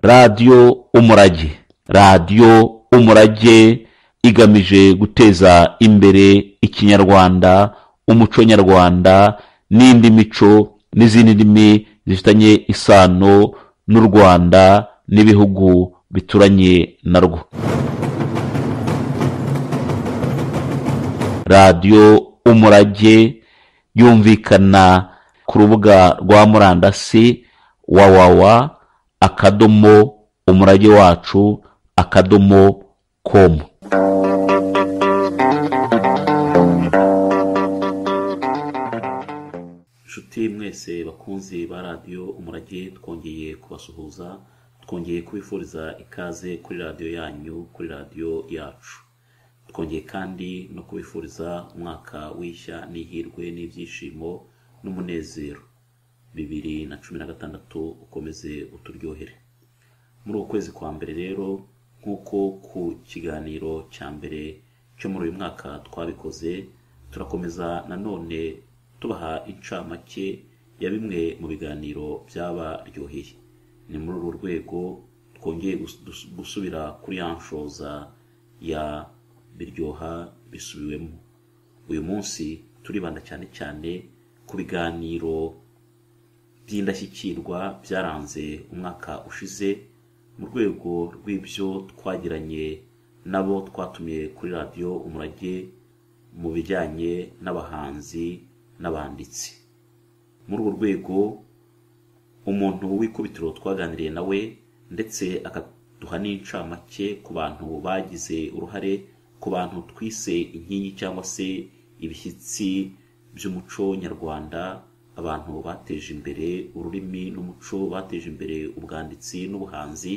radiyo umurage radiyo umurage igamije guteza imbere ikinyarwanda umuco nyarwanda n'indi mico n'izindi ndimi zifitanye isano n'u rwanda n'ibihugu bituranye narwo radiyo umurage yumvikana ku rubuga rwa murandasi wawawa akadomo umurage wacu akadomo komu inshuti mwese bakunzi ba radiyo umurage twongeye kubasuhuza twongeye kubifuriza ikaze kuri radiyo yanyu kuri radiyo yacu twongeye kandi no kubifuriza umwaka w'ishya n'ihirwe n'ibyishimo n'umunezero bibiri na cumi na gatandatu ukomeze uturyohere muri uku kwezi kwa mbere rero nk'uko ku kiganiro cya mbere cyo muri uyu mwaka twabikoze turakomeza nanone tubaha incamake ya bimwe mu biganiro byabaryoheye ni muri uru rwego twongeye gus- dus- gusubira kuri ya nshoza ya biryoha bisubiwemo uyu munsi turibanda cyane cyane ku biganiro by'indashyikirwa byaranze umwaka ushize mu rwego rw'ibyo twagiranye nabo twatumiye kuri radiyo umurage mu bijyanye n'abahanzi n'abanditsi muri urwo rwego umuntu w'ikubitiro twaganiriye nawe ndetse akaduha n'incamake ku bantu bagize uruhare ku bantu twise inkingi cyangwa se ibishyitsi by'umuco nyarwanda abantu bateje imbere ururimi n'umuco bateje imbere ubwanditsi n'ubuhanzi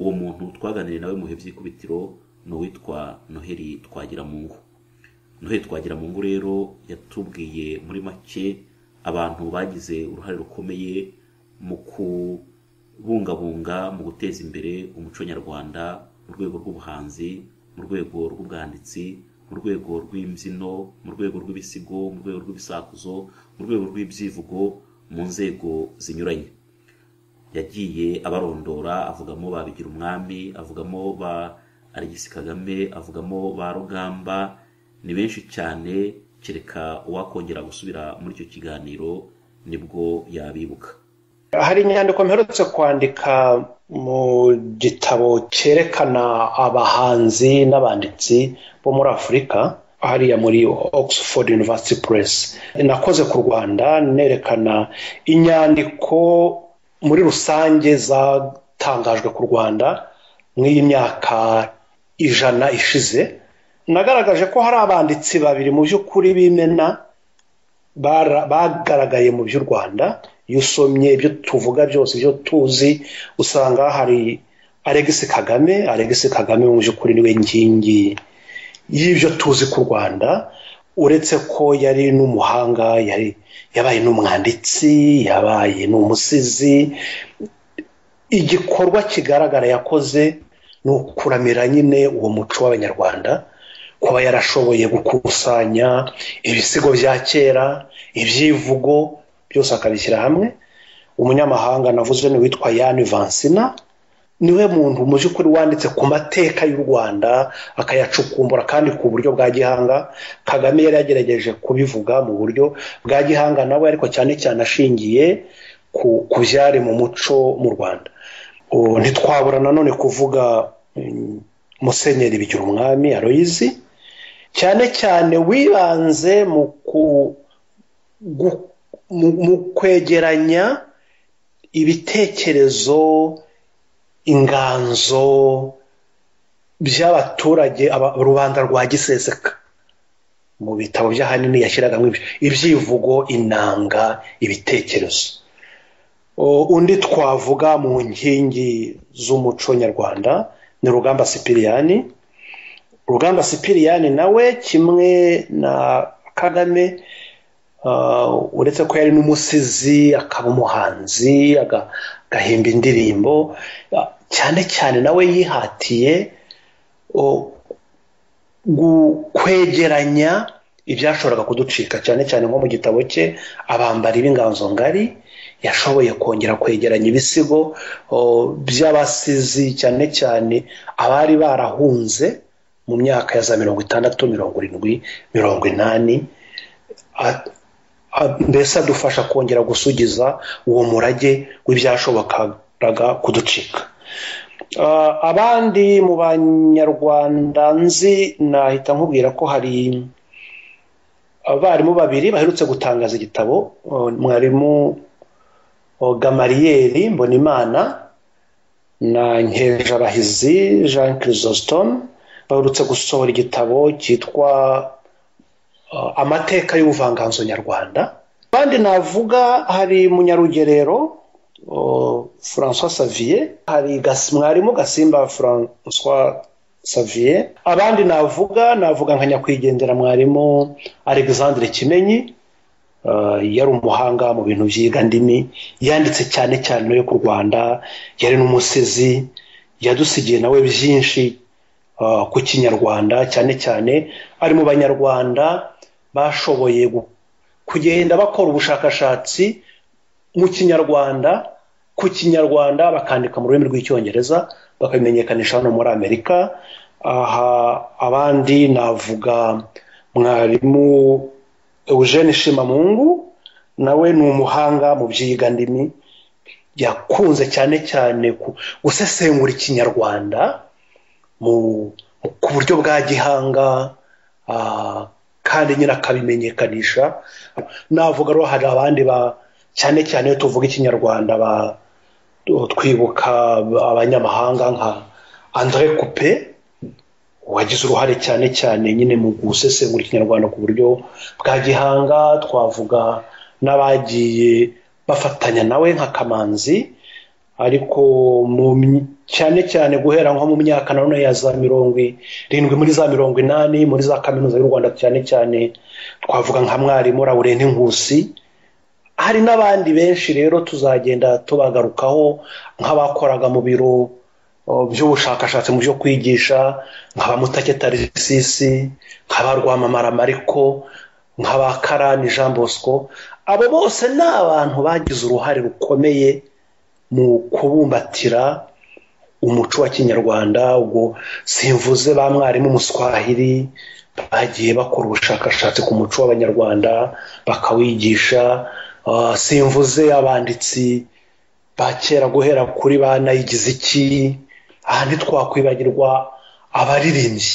uwo muntu twaganiriye nawe mu bihe by'ikubitiro ni uwitwa noheli twagiramungu noheli twagiramungu rero yatubwiye muri make abantu bagize uruhare rukomeye mu kubungabunga mu guteza imbere umuco nyarwanda mu rwego rw'ubuhanzi mu rwego rw'ubwanditsi mu rwego rw'imbyino mu rwego rw'ibisigo mu rwego rw'ibisakuzo mu rwego rw'ibyivugo mu nzego zinyuranye yagiye abarondora avugamo ba bigira umwami avugamo ba alegisi kagame avugamo ba rugamba ni benshi cyane kereka uwakongera gusubira muri icyo kiganiro nibwo yabibuka hari inyandiko mperutse kwandika mu gitabo cyerekana abahanzi n'abanditsi bo muri afurika hariya muri oxford university press nakoze ku rwanda nerekana inyandiko muri rusange zatangajwe ku rwanda mw'iyi myaka ijana ishize nagaragaje ko hari abanditsi babiri mu by'ukuri b'imena bara- bagaragaye mu by'u rwanda iyo usomye ibyo tuvuga byose ibyo tuzi usanga hari alegisi kagame alegisi kagame mu by'ukuri niwe nkingi y'ibyo tuzi ku rwanda uretse ko yari n'umuhanga yari yabaye n'umwanditsi yabaye n'umusizi igikorwa kigaragara yakoze ni ukuramira nyine uwo muco w'abanyarwanda kuba yarashoboye gukusanya ibisigo bya kera ibyivugo byose akabishyira hamwe umunyamahanga navuze ni uwitwa yani vansina niwe muntu mu by'ukuri wanditse ku mateka y'u rwanda akayacukumbura kandi ku buryo bwa gihanga kagame yari yagerageje kubivuga mu buryo bwa gihanga nawe ariko cyane cyane ashingiye ku ku byari mu muco mu rwanda ubu ntitwabura nanone kuvuga mm, musenyeri bigira umwami aroyizi cyane cyane wibanze mu ku- gu- mu- mu kwegeranya ibitekerezo inganzo by'abaturage aba- rubanda rwa giseseka mu bitabo by'ahanini yashyiragamo ibyo- ibyivugo inanga ibitekerezo O- undi twavuga mu nkingi z'umuco nyarwanda ni rugamba sipiriyani rugamba sipiriyani nawe kimwe na kagame Uh, uretse ko yari n'umusizi akaba umuhanzi aga- agahimba indirimbo uh, cyane cyane nawe yihatiye uh, gu- kwegeranya ibyashoboraga kuducika cyane cyane nko mu gitabo cye abambari b'inganzo ngari yashoboye kongera kwegeranya ibisigo o, by'abasizi cyane cyane abari barahunze mu myaka ya za mirongo itandatu mirongo irindwi mirongo inani A- a- mbese adufasha kongera gusugiza uwo murage w'ibyashobokaga kuducika Ah, abandi mu banyarwanda nzi nahita nkubwira ko hari abarimu babiri baherutse gutangaza igitabo uh, mwarimu uh, gamariyeri mbonimana na nkerabahizi jean chrysostome baherutse gusohora igitabo cyitwa uh, amateka y'ubuvanganzo nyarwanda abandi navuga hari munyarugerero uh, françois savier hari Gas- mwarimu gasimba françois savier abandi navuga navuga nka nyakwigendera mwarimu alexandre kimenyi Uh, yari umuhanga mu bintu by'igandimi yanditse cyane cyane no ku rwanda yari n'umusizi yadusigiye nawe byinshi uh, ku kinyarwanda cyane cyane ari mu banyarwanda bashoboye gu- kugenda bakora ubushakashatsi mu kinyarwanda ku kinyarwanda bakandika mu rurimi rw'icyongereza bakabimenyekanisha hano muri amerika aha abandi navuga mwarimu eugene shimamungu nawe ni umuhanga mu by'iyigandimi yakunze cyane cyane ku- gusesengura ikinyarwanda mu ku buryo bwa gihanga ah, kandi nyine akabimenyekanisha navuga rero hari abandi ba cyane cyane iyo tuvuga ikinyarwanda ba twibuka abanyamahanga nka andre coupe wagize uruhare cyane cyane nyine mu gusesengura ikinyarwanda ku buryo bwa gihanga twavuga n'abagiye bafatanya nawe nka kamanzi ariko mu my- cyane cyane guhera nko mu myaka nanone ya za mirongo irindwi muri za mirongo inani muri za kaminuza y'u rwanda cyane cyane twavuga nka mwarimu laurent nkusi hari n'abandi benshi rero tuzagenda tubagarukaho nk'abakoraga mu biro o, by'ubushakashatsi mu byo kwigisha nk'abamutake tarisisi nk'abarwamamara mariko nk'abakarani jean bosco abo bose ni abantu bagize uruhare rukomeye mu kubumbatira umuco wa kinyarwanda ubwo simvuze ba mwarimu muswahili bagiye bakora ubushakashatsi ku muco w'abanyarwanda bakawigisha Ah, simvuze abanditsi ba kera guhera kuri ba nayigiziki aha ntitwakwibagirwa abaririmbyi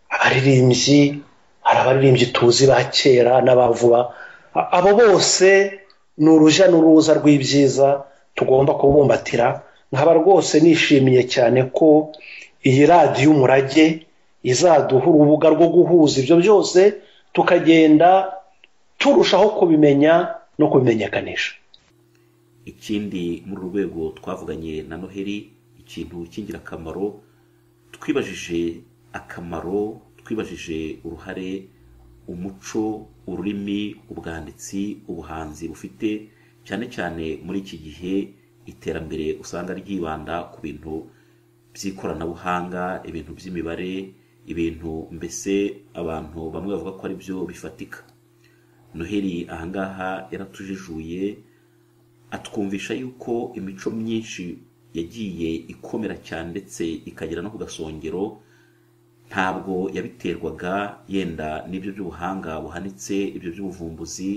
abaririmbyi hari abaririmbyi tuzi ba kera n'abavuba A- abo bose ni urujya n'uruza rw'ibyiza tugomba kubumbatira nkaba rwose nishimiye cyane ko iyi radiyo umurage izaduha urubuga rwo guhuza ibyo byose tukagenda turushaho kubimenya no kubimenyekanisha ikindi muri uru rwego twavuganye na noheli ikintu cy'ingirakamaro twibajije akamaro twibajije uruhare umuco ururimi ubwanditsi ubuhanzi bufite cyane cyane muri iki gihe iterambere usanga ryibanda ku bintu by'ikoranabuhanga ibintu by'imibare ibintu mbese abantu bamwe bavuga ko ari byo bifatika noheli ahangaha yaratujijuye atwumvisha yuko imico myinshi yagiye ikomera cyane ndetse ikagera no ku gasongero ntabwo yabiterwaga yenda n'ibyo by'ubuhanga buhanitse ibyo by'ubuvumbuzi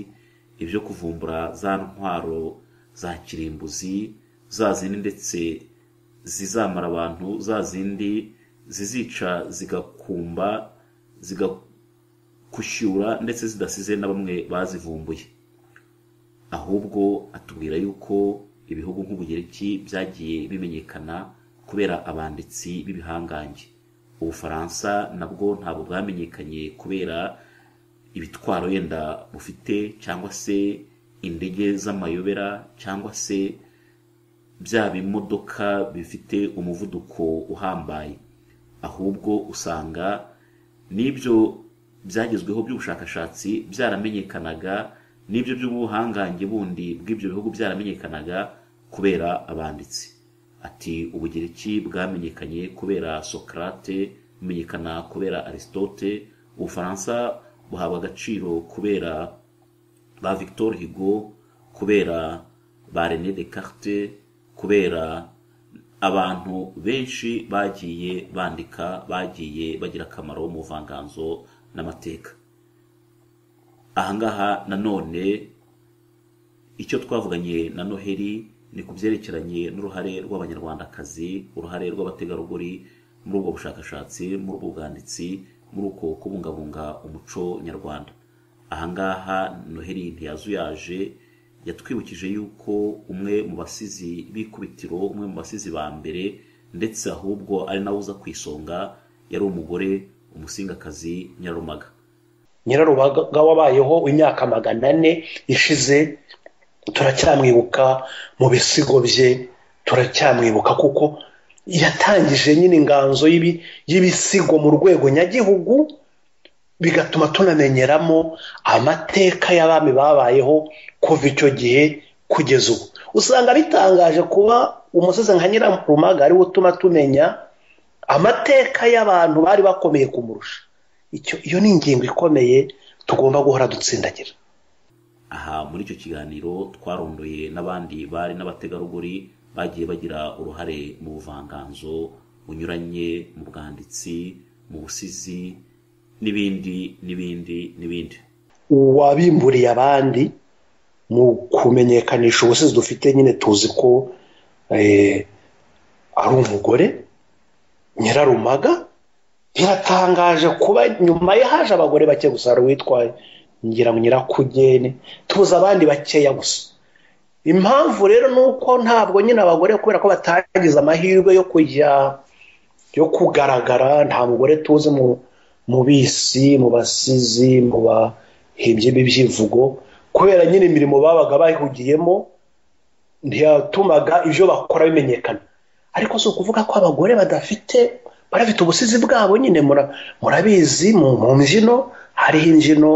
ibyo kuvumbura za ntwaro za kirimbuzi za zindi ndetse zizamara abantu za zindi zizica zigakumba zigakushyura ndetse zidasize na bamwe bazivumbuye ahubwo atubwira yuko ibihugu nk'ubugereki byagiye bimenyekana kubera abanditsi b'ibihangange ubufaransa nabwo ntabwo bwamenyekanye kubera ibitwaro yenda bufite cyangwa se indege z'amayobera cyangwa se bya bimodoka bifite umuvuduko uhambaye ahubwo usanga n'ibyo byagezweho by'ubushakashatsi byaramenyekanaga n'ibyo by'ubuhangange bundi bw'ibyo bihugu byaramenyekanaga kubera abanditsi ati ubugereki bwamenyekanye kubera sokarate bumenyekana kubera aristote ubufaransa buhabwa agaciro kubera ba victor higo kubera ba rene descartes kubera abantu benshi bagiye bandika bagiye bagira akamaro mu buvanganzo n'amateka ahangaha nanone icyo twavuganye na noheli ni ku byerekeranye n'uruhare rw'abanyarwandakazi uruhare rw'abategarugori muri ubwo bushakashatsi muri ubwo bwanditsi muri uko kubungabunga umuco nyarwanda ahangaha noheli ntiyazuyaje yatwibukije yuko umwe mu basizi b'ikubitiro umwe mu basizi ba mbere ndetse ahubwo ari nawe uza ku isonga yari umugore umusingakazi nyarumaga nyirarubaga wabayeho imyaka magana ane ishize turacyamwibuka mu bisigo bye turacyamwibuka kuko yatangije nyine inganzo y'ibi- y'ibisigo mu rwego nyagihugu bigatuma tunamenyeramo amateka y'abami babayeho kuva icyo gihe kugeza ubu usanga bitangaje kuba umusozi nka nyirarumaga ariwo utuma tumenya amateka y'abantu bari bakomeye kumurusha icyo iyo ni ingingo ikomeye tugomba guhora dutsindagira aha muri icyo kiganiro twarondoye n'abandi bari n'abategarugori bagiye bagira uruhare mu buvanganzo bunyuranye mu bwanditsi mu busizi n'ibindi n'ibindi n'ibindi uwabimburiye abandi mu kumenyekanisha ubusizi dufite nyine tuzi ko eh, ari umugore nyirarumaga biratangaje kuba nyuma ye haje abagore bake gusa hari uwitwaye ngira ngo nyirakugene tubuze abandi bakeya gusa impamvu rero ni uko ntabwo nyine abagore kubera ko batagize amahirwe yo kujya yo kugaragara nta mugore tuzi mu mu bisi mu basizi mu bahimbyi b'ibyivugo kubera nyine imirimo babaga bahugiyemo ntiyatumaga ibyo bakora bimenyekana ariko si ukuvuga ko abagore badafite barafite ubusizi bwabo nyine mura- murabizi mu mu mbyino hariho imbyino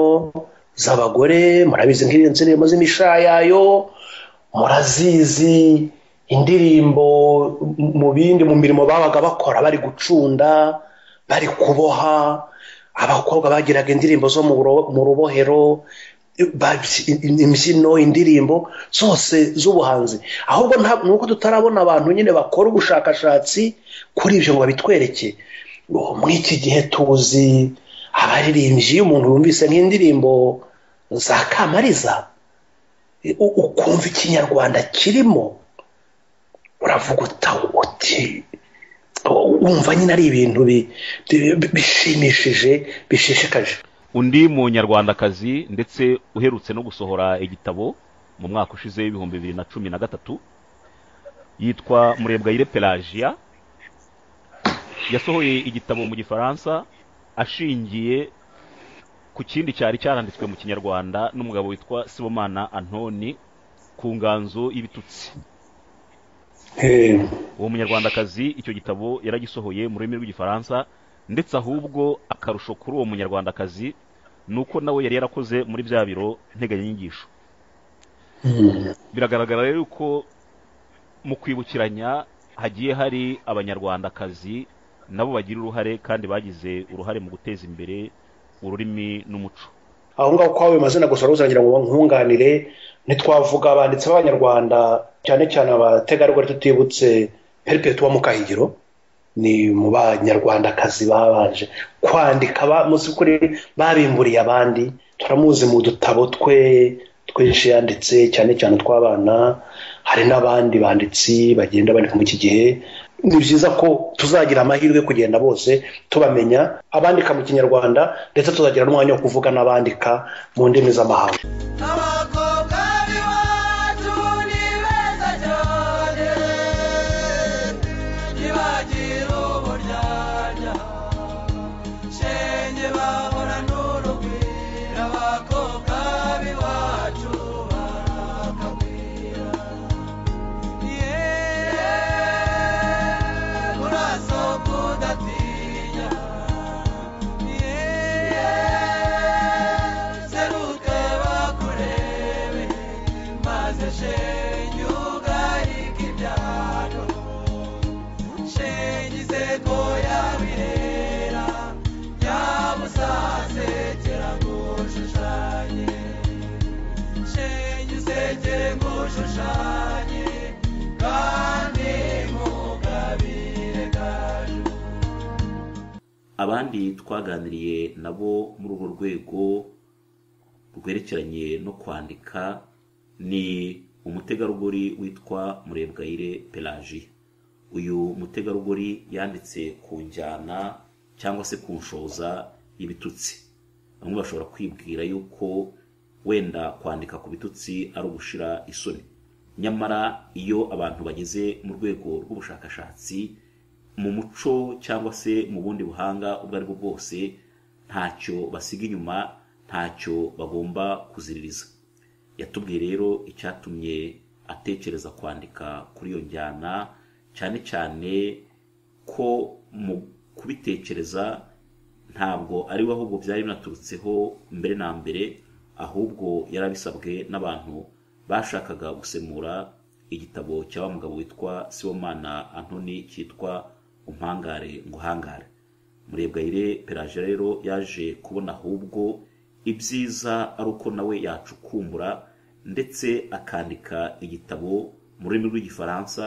z'abagore murabizi nk'iyo ndirimbo z'imishayayo murazizi indirimbo mu- mu bindi mu mirimo babaga bakora bari gucunda bari kuboha abakobwa bagiraga indirimbo zo mu ro- mu rubohero babyi- imbyino indirimbo zose z'ubuhanzi ahubwo nta- ni uko tutarabona abantu nyine bakora ubushakashatsi kuri ibyo ngo babitwereke Ngo muri iki gihe tuzi abaririmbyi iyo umuntu yumvise nk'indirimbo za kamariza u- ukumva ikinyarwanda kirimo uravuga uta uti wumva nyine ari ibintu bi- bi- bi- bishimishije bishishikaje undi munyarwandakazi ndetse uherutse no gusohora igitabo mu mwaka ushize w'ibihumbi bibiri na cumi na gatatu yitwa murebwayire pelagia yasohoye igitabo mu gifaransa ashingiye ku kindi cyari cyaranditswe mu kinyarwanda n'umugabo witwa sibomana antoni ku nganzo y'ibitutsi Eh, uwo munyarwandakazi icyo gitabo yaragisohoye mu rurimi rw'igifaransa ndetse ahubwo akarusho kuri uwo munyarwandakazi ni uko nawe yari yarakoze muri bya biro nteganyanyigisho mm, biragaragara rero ko mu kwibukiranya hagiye hari abanyarwandakazi nabo bagira uruhare kandi bagize uruhare mu guteza imbere ururimi n'umuco aho ngaho uko wabaye amazina gusa ruzangira ngo nkunganire ntitwavuga abanditsi b'abanyarwanda cyane cyane abategarugori tutibutse perpetua mukahigiro ni mu banyarwandakazi babanje kwandika ba- mu by'ukuri babimburiye abandi turamuzi mu dutabo twe twinshi yanditse cyane cyane tw'abana hari n'abandi banditsi bagenda bandika muri iki gihe ni byiza ko tuzagira amahirwe yo kugenda bose tubamenya abandika mu kinyarwanda ndetse tuzagira n'umwanya wo kuvuga n'abandika mu ndimi z'amahanga abakobwa b'iwacu ni beza cyane ntibagira uburyarya shenge bahora n'urugwiro abakobwa b'iwacu barakagwira yeee urasohoka udatinya yeee seruke bakurebe maze shenge ugarike ibyago shenge iseko yabihera nyabusasekera ngushushanye shenge usekere ngushushanye abandi twaganiriye nabo muri urwo rwego rwerekeranye no kwandika ni umutegarugori witwa murebwayire pelagie uyu mutegarugori yanditse ku njyana cyangwa se ku nshoza y'ibitutsi bamwe bashobora kwibwira yuko wenda kwandika ku bitutsi ari ugushira isoni nyamara iyo abantu bageze mu rwego rw'ubushakashatsi mu muco cyangwa se mu bundi buhanga ubwo ari bwo bwose ntacyo basiga inyuma ntacyo bagomba kuziririza yatubwiye rero icyatumye atekereza kwandika kuri iyo njyana cyane cyane ko mu kubitekereza ntabwo ari we ahubwo byari binaturutseho mbere na mbere ahubwo yarabisabwe n'abantu bashakaga gusemura igitabo cya wa mugabo witwa sibomana antoni cyitwa umpangare ngo uhangare murebwayire peraje rero yaje kubona ahubwo ibyiza ari uko nawe yacukumbura ndetse akandika igitabo mu rurimi rw'igifaransa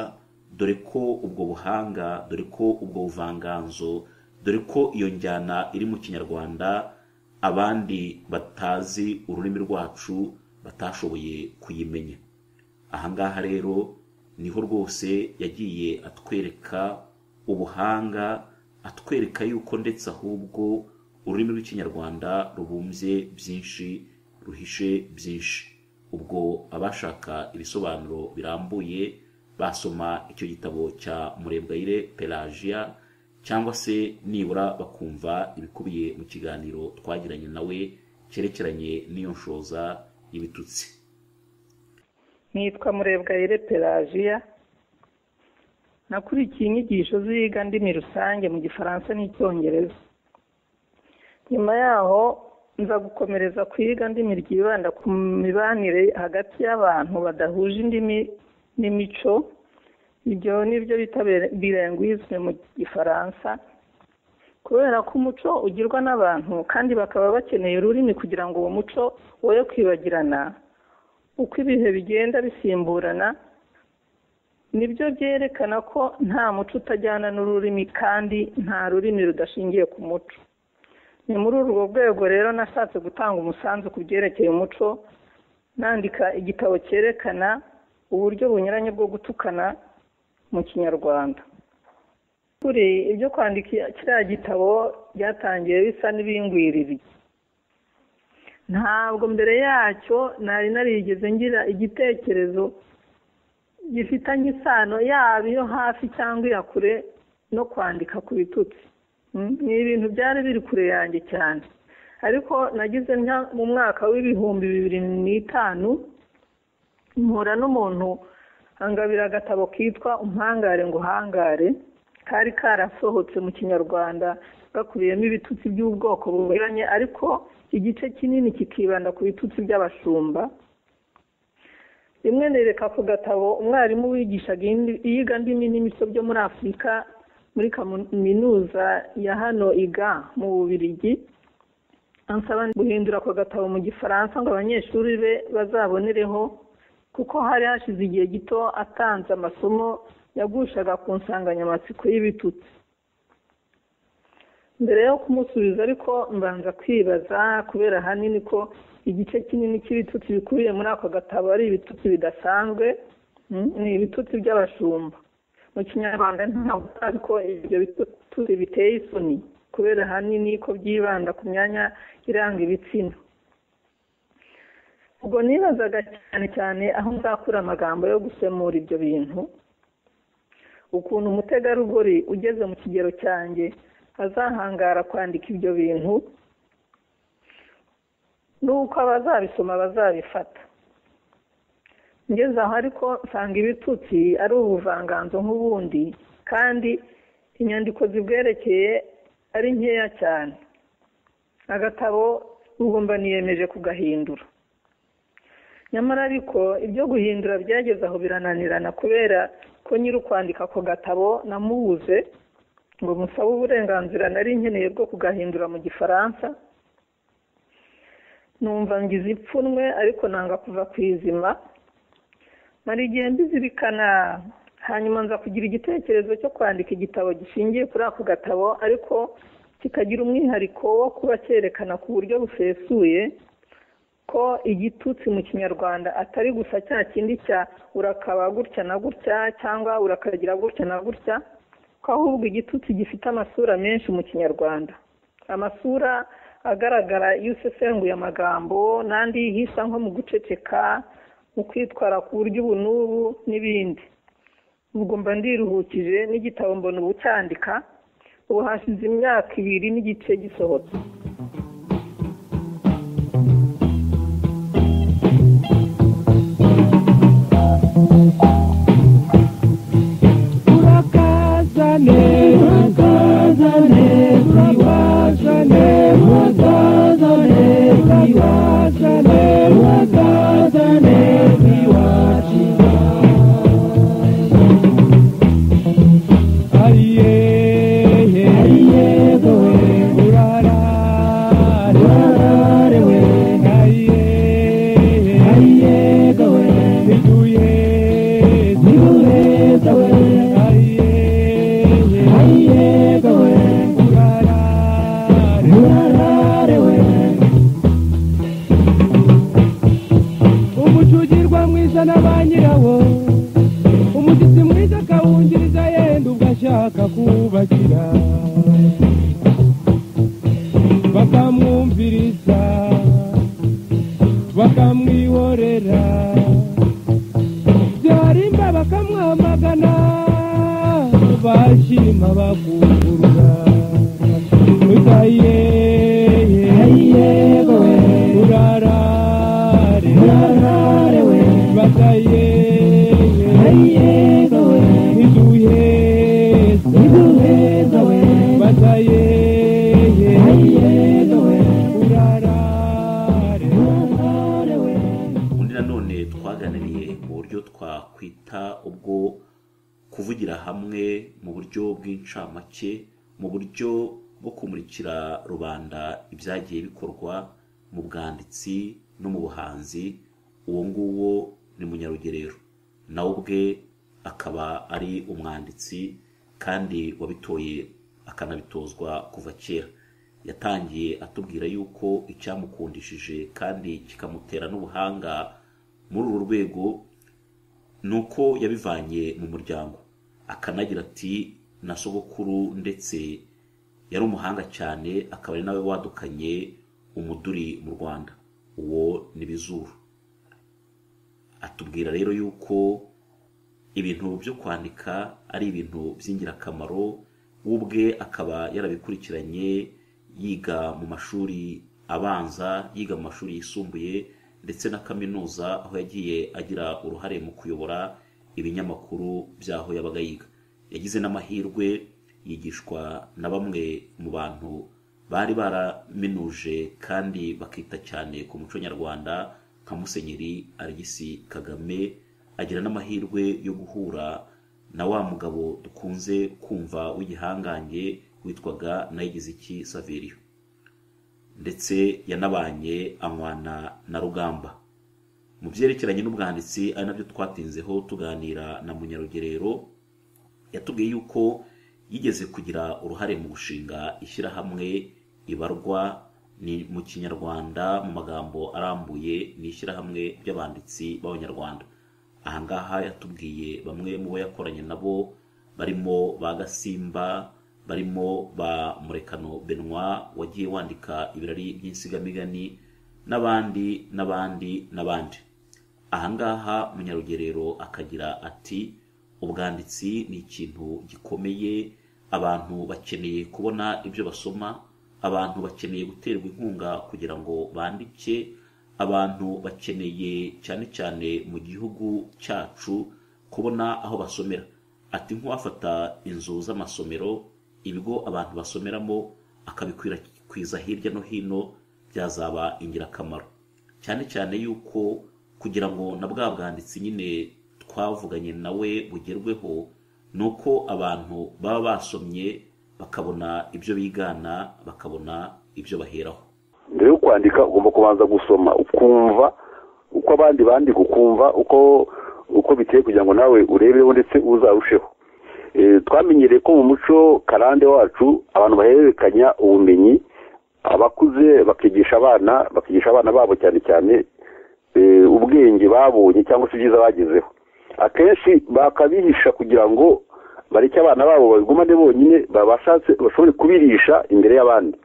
dore ko ubwo buhanga dore ko ubwo buvanganzo dore ko iyo njyana iri mu kinyarwanda abandi batazi ururimi rwacu batashoboye kuyimenya ahangaha rero niho rwose yagiye atwereka ubuhanga atwereka yuko ndetse ahubwo ururimi rw'ikinyarwanda rubumbye byinshi ruhishe byinshi ubwo abashaka ibisobanuro birambuye basoma icyo gitabo cya murebwayire pelagia cyangwa se nibura bakumva ibikubiye mu kiganiro twagiranye nawe cyerekeranye n'iyo nshoza y'ibitutsi nitwa murebwayire pelagiya nakurikiye inyigisho ziga ndimi rusange mu gifaransa n'icyongereza nyuma yaho nza gukomereza kwiga ndimi ryibanda ku mibanire hagati y'abantu badahuje indimi n'imico ibyo ni byo bita birenguizme mu gifaransa kubera ko umuco ugirwa n'abantu kandi bakaba bakeneye ururimi kugira ngo uwo muco woye kwibagirana uko ibihe bigenda bisimburana nibyo byerekana ko nta muco utajyana n'ururimi kandi nta rurimi rudashingiye ku muco ni muri urwo rwego rero nashatse gutanga umusanzu ku byerekeye umuco nandika igitabo cyerekana uburyo bunyuranye bwo gutukana mu kinyarwanda kuri ibyo kwandika kiriya gitabo byatangiye bisa n'ibingwiririye ntabwo mbere yacyo nari narigeze ngira igitekerezo gifitanye isano yaba iyo hafi cyangwa iya kure no kwandika ku bitutsi ni ibintu byari biri kure yanjye cyane ariko nagize mu mwaka w'ibihumbi bibiri n'itanu mpura n'umuntu angabira agatabo kitwa umpangare ngo uhangare kari karasohotse mu kinyarwanda gakubiyemo ibitutsi by'ubwoko bunyuranye ariko igice kinini kikibanda ku bitutsi by'abashumba rimwe nereka ku gatabo umwarimu wigishaga iyiga ndimi n'imico byo muri afurika muri kaminuza ya hano iga mu bubirigi ansaba guhindura ako gatabo mu gifaransa ngo abanyeshuri be bazabonereho kuko hari hashize igihe gito atanze amasomo yagushaga ku nsanganyamatsiko y'ibitutsi mbere yo kumusubiza ariko mbanza kwibaza kubera ahanini ko igice kinini cy'ibitutsi bikubiye muri ako gatabo ari ibitutsi bidasanzwe ni ibitutsi by'abashumba mu kinyarwanda ntabwo utazi ko ibyo bitutsi biteye isoni kubera ahanini ko byibanda ku myanya iranga ibitsina ubwo nibazaga cyane cyane aho nzakura amagambo yo gusemura ibyo bintu ukuntu umutegarugori ugeze mu kigero cyanjye azahangara kwandika ibyo bintu n'uko abazabisoma bazabifata ngeze aho ariko nsanga ibitutsi ari ubuvanganzo nk'ubundi kandi inyandiko zibwerekeye ari nkeya cyane agatabo ugomba niyemeje kugahindura nyamara ariko ibyo guhindura byageze aho birananirana kubera ko nyiri ukwandika ako gatabo namubuze ngo musabe uburenganzira nari nkeneye bwo kugahindura mu gifaransa numva ngize ipfunwe ariko nanga kuva ku izima mara igihe mbizirikana hanyuma nza kugira igitekerezo cyo kwandika igitabo gishingiye kuri ako gatabo ariko kikagira umwihariko wo kuba cyerekana ku buryo busesuye ko igitutsi mu kinyarwanda atari gusa cya kindi cya urakaba gutya na gutya cyangwa urakagira gutya na gutya ko ahubwo igitutsi gifite amasura menshi mu kinyarwanda amasura agaragara iyo usesenguye amagambo n'andi yihisa nko mu guceceka mu kwitwara ku buryo ubu n'ubu n'ibindi ubwo mba ndiruhukije n'igitabo mbona ubu cyandika ubu hashize imyaka ibiri n'igice gisohotse umucugirwa mwiza na ba nyirawo umushyitsi mwiza akawungiriza yenda ubwo ashaka kubakira bakamwumviriza bakamwihorera byarimba bakamwamagana bashima bakungurura utaye yegowe urarare urarare we bataye yegowe iduheza iduheza we bataye yegowe urarare urarare we undi nanone twaganiriye mu buryo twakwita ubwo kuvugira hamwe mu buryo bw'incamake mu buryo bwo kumurikira rubanda ibyagiye bikorwa mu bwanditsi no mu buhanzi uwo nguwo ni munyarugerero nawe ubwe akaba ari umwanditsi kandi wabitoye akanabitozwa kuva kera yatangiye atubwira yuko icyamukundishije kandi kikamutera n'ubuhanga muri uru rwego ni uko yabivanye mu muryango akanagira ati na sogokuru ndetse yari umuhanga cyane akaba ari nawe wadukanye umuduri mu rwanda uwo ni bizuru atubwira rero yuko ibintu byo kwandika ari ibintu by'ingirakamaro we ubwe akaba yarabikurikiranye yiga mu mashuri abanza yiga mu mashuri yisumbuye ndetse na kaminuza aho yagiye agira uruhare mu kuyobora ibinyamakuru by'aho yabaga yiga yagize n'amahirwe yigishwa na bamwe mu bantu bari baraminuje kandi bakita cyane ku muco nyarwanda nka musenyeri arigisi kagame agira n'amahirwe yo guhura na wa mugabo dukunze kumva w'igihangange witwaga nayigiziki saveriyo ndetse yanabanye anywana na rugamba mu byerekeranye n'ubwanditsi ari nabyo twatinzeho tuganira na munyarugerero yatubwiye yuko yigeze kugira uruhare mu gushinga ishyirahamwe ibarwa ni mu kinyarwanda mu magambo arambuye ni ishyirahamwe ry'abanditsi b'abanyarwanda ahangaha yatubwiye bamwe mu bo yakoranye nabo barimo ba gasimba barimo ba murekano benoit wagiye wandika ibirari by'insigamigani n'abandi n'abandi n'abandi ahangaha munyarugerero akagira ati ubwanditsi ni ikintu gikomeye abantu bakeneye kubona ibyo basoma abantu bakeneye guterwa inkunga kugira ngo bandike abantu bakeneye cyane cyane mu gihugu cyacu kubona aho basomera ati nk'uwafata inzu z'amasomero ibigo abantu basomeramo akabikwirakwiza hirya no hino byazaba ingirakamaro cyane cyane yuko kugira ngo na bwa bwanditsi nyine twavuganye nawe bugerweho ni uko abantu baba basomye bakabona ibyo bigana bakabona ibyo baheraho mbere yo kwandika ugomba kubanza gusoma ukumva uko abandi bandika ukumva uko uko biteye kugira ngo nawe urebeho ndetse uzarusheho Eh, twamenyereye ko mu muco karande wacu abantu bahererekanya ubumenyi abakuze bakigisha abana bakigisha abana babo cyane cyane eh, ubwenge babonye cyangwa se ibyiza bagezeho akenshi bakabihisha kugira ngo bareke abana babo babigumane bonyine babashatse bashobore kubirisha imbere y'abandi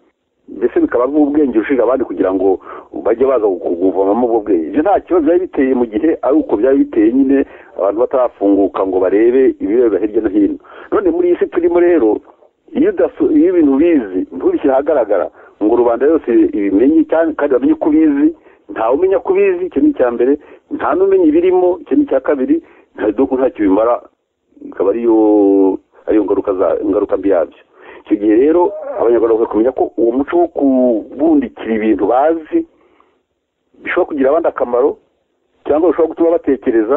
mbese bikaba nk'ubwenge ushinga abandi kugira ngo bajye baza kuvomamo ubwo bwenge ibyo nta kibazo byari biteye mu gihe ari uko byari biteye nyine abantu batarafunguka ngo barebe ibibera hirya no hino none muri iyi si turimo rero iyo udaso- iyo ibintu ubizi ntubishyire ahagaragara ngo rubanda yose ibimenye cyane kandi bamenye ko ubizi ntawe umenya ko ubizi icyo ni icya mbere nta n'umenya ibirimo icyo ni icya kabiri nta duku ntacyo bimara ikaba ariyo ariyo ngaruka za ingaruka mbi yabyo icyo gihe rero abanyarwanda bakwiye kumenya ko uwo muco wo kubundikira ibintu bazi bishobora kugira abandi akamaro cyangwa bishobora gutuma batekereza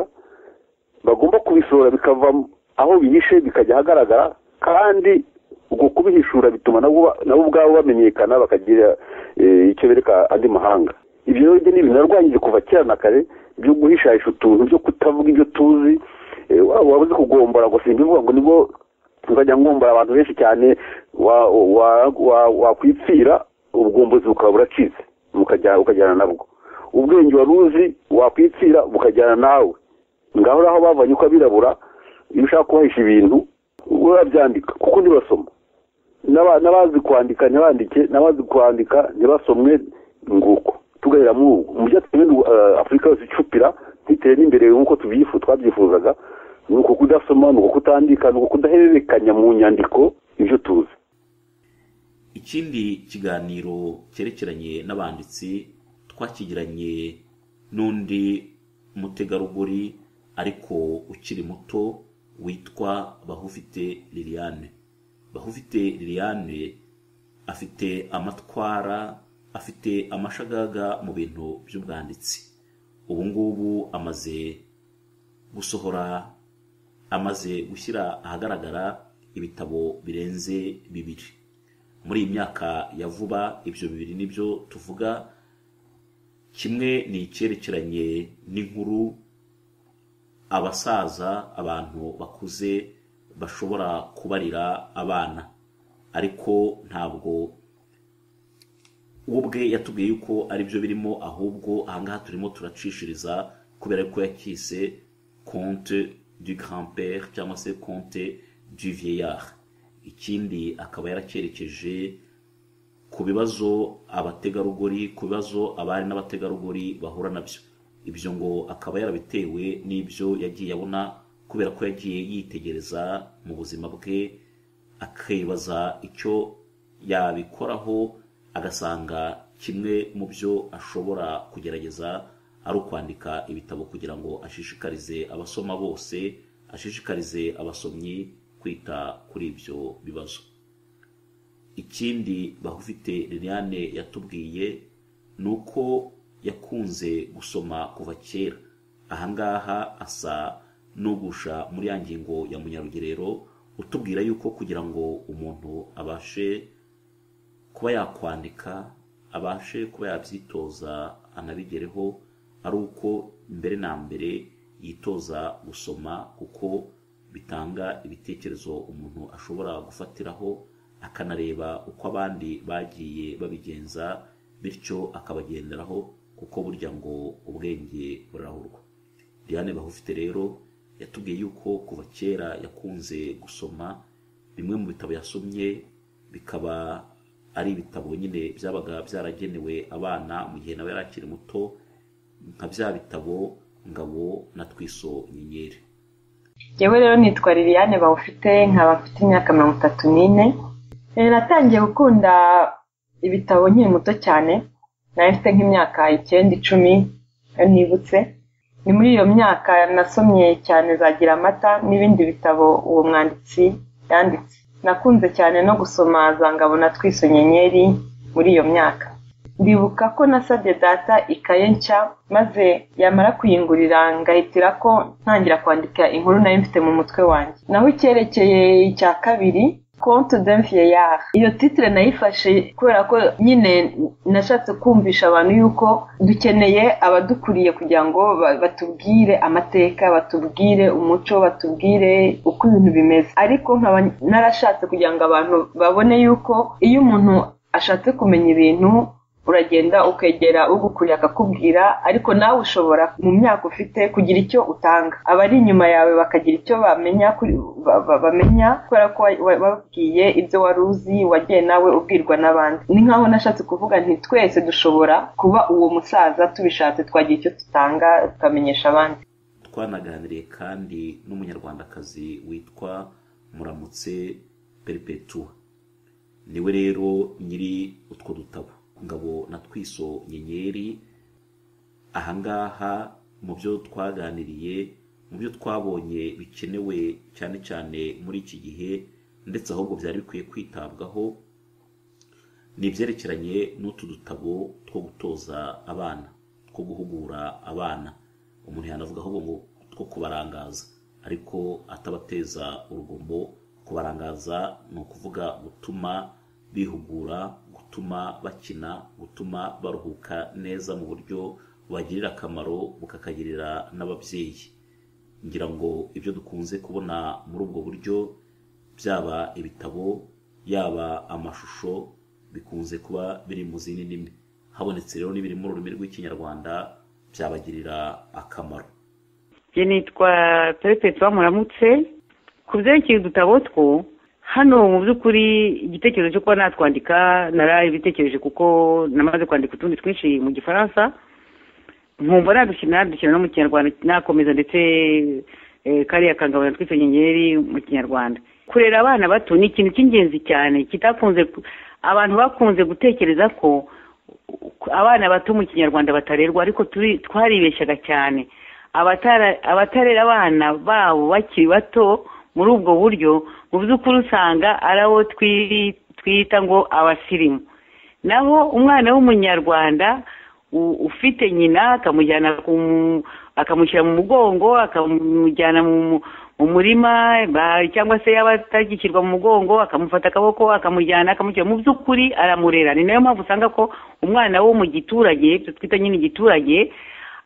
bagomba kubisura bikava aho bihishe bikajya ahagaragara kandi ubwo kubihishura bituma nabo ba- nabo ubwabo bamenyekana bakagira eh, icyo bereka andi mahanga ibyo rero ibyo ni ibintu narwanyije kuva kera na kare byo guhishahisha utuntu byo kutavuga ibyo tuzi eh, waba wabuze kugombora ngo simbivuga ngo nibwo nzajya ngombora abantu benshi cyane wa- wa- wa- wakwipfira ubugombozi bukaba buracitse mukajya- ukajyana nabwo ubwenge wari uzi wakwipfira bukajyana nawe ngaho aho bavanye uko abirabura iyo ushaka kubahisha ibintu urabyandika kuko ntibasoma N'aba- n'abazi kwandika ntibandike n'abazi kwandika ntibasomwe nguko tugarira muri ubu mu byo twebwe eh, afurika yose icupira ntitere n'imbere nk'uko tubyifu twabyifuzaga ni uko kudasoma ni uko kutandika ni uko kudahererekanya mu nyandiko ibyo tuzi ikindi kiganiro cyerekeranye n'abanditsi twakigiranye n'undi mutegarugori ariko ukiri muto witwa bahufite liliane bahufite liliane afite amatwara afite amashagaga mu bintu by'ubwanditsi ubu ngubu amaze gusohora amaze gushyira ahagaragara ibitabo birenze bibiri muri iyi myaka ya vuba ibyo bibiri nibyo tuvuga kimwe ni icyerekeranye n'inkuru abasaza abantu bakuze bashobora kubarira abana ariko ntabwo we ubwe yatubwiye yuko ari byo birimo ahubwo ahangaha turimo turacishiriza kubera ko yakise konte du grand père cyangwa se konte du vieillard ikindi akaba yaracyerekeje ku bibazo abategarugori ku bibazo abari n'abategarugori bahura nabyo ibyo ngo akaba yarabitewe n'ibyo yagiye abona kubera ko yagiye yitegereza mu buzima bwe akibaza icyo yabikoraho agasanga kimwe mu byo ashobora kugerageza ari ukwandika ibitabo kugira ngo ashishikarize abasoma bose ashishikarize abasomyi kwita kuri ibyo bibazo ikindi bahufite liliane yatubwiye ni uko yakunze gusoma kuva kera ahangaha asa n'ugusha muri ya ngingo ya munyarugerero utubwira yuko kugira ngo umuntu abashe kuba yakwandika abashe kuba yabyitoza anabigereho ari uko mbere na mbere yitoza gusoma kuko bitanga ibitekerezo umuntu ashobora gufatiraho akanareba uko abandi bagiye babigenza bityo akabagenderaho kuko burya ngo ubwenge burahurwa Diane Bahufite rero yatubwiye yuko kuva kera yakunze gusoma bimwe mu bitabo yasomye bikaba ari ibitabo nyine byabaga byaragenewe abana mu gihe nawe yari akiri muto nka bya bitabo ngabo na twiso nyenyeri yewe rero nitwa liliane bawufite nkaba mfite imyaka mirongo itatu n'ine Eh, natangiye gukunda ibitabo nkiri muto cyane nari mfite nk'imyaka icyenda icumi iyo nibutse ni muri iyo myaka nasomye cyane za giramata n'ibindi bitabo uwo mwanditsi yanditse nakunze cyane no gusoma za ngabo na twiso nyenyeri muri iyo myaka ndibuka ko nasabye data ikaye nshya maze yamara kuyingurira ngahitira ko ntangira kwandika inkuru nari mfite mu mutwe wanjye naho icyerekeye icya kabiri konti de mviyeyari iyo titire nayifashe kubera ko nyine nashatse kumvisha abantu yuko dukeneye abadukuriye kugira ngo ba- batubwire amateka batubwire umuco batubwire uko ibintu bimeze ariko nkaba narashatse kugira ngo abantu babone yuko iyo umuntu ashatse kumenya ibintu uragenda ukegera ugukuriye akakubwira ariko nawe ushobora mu myaka ufite kugira icyo utanga abari inyuma yawe bakagira icyo bamenya kuri- ba- ba- bamenya kubera ko wa- wa- wababwiye ibyo wari uzi wagiye nawe ubwirwa n'abandi ni nkaho nashatse kuvuga nti twese dushobora kuba uwo musaza tubishatse twagira icyo dutanga tukamenyesha abandi twanaganiriye kandi n'umunyarwandakazi witwa muramutse peripetuwa niwe rero nyiri utwo dutabo ngabo na twiso nyenyeri ahangaha mu byo twaganiriye mu byo twabonye bikenewe cyane cyane muri iki gihe ndetse ahubwo byari bikwiye kwitabwaho ni ibyerekeranye n'utu dutabo two gutoza abana two guhugura abana umuntu yanavuga ahubwo ngo two kubarangaza ariko atabateza urugomo kubarangaza ni ukuvuga gutuma bihugura gutuma bakina gutuma baruhuka neza mu buryo bubagirira akamaro bukakagirira n'ababyeyi ngira ngo ibyo dukunze kubona muri ubwo buryo byaba ibitabo yaba amashusho bikunze kuba biri mu zindi ndimi habonetse rero n'ibiri mu rurimi rw'ikinyarwanda byabagirira akamaro njye nitwa perefegitura muramutse ku byerekeye udutabo two hano mu by'ukuri igitekerezo cyo kuba natwandika narabitekereje kuko namaze kwandika utundi twinshi mu gifaransa nkumva nadushyira nadushyira no mu kinyarwanda nakomeza ndetse eh, kariya kangabana twitse nyenyeri mu kinyarwanda kurera abana bato ni ikintu cy'ingenzi cyane kitakunze ku- abantu bakunze gutekereza ko abana bato mu kinyarwanda batarerwa ariko turi- twaribeshyaga cyane abatara- abatarera abana babo bakiri bato muri ubwo buryo mu by'ukuri usanga ari abo twiri- twita ngo abasirimu naho umwana w'umunyarwanda u- ufite nyina akamujyana ku- akamushyira mu mugongo akamujyana mu mu- mu murima ba- cyangwa se yaba atagishyirwa mu mugongo akamufata akaboko akamujyana akamushyira mu by'ukuri aramurera ni nayo mpamvu usanga ko umwana wo mu giturage ibyo twita nyine igiturage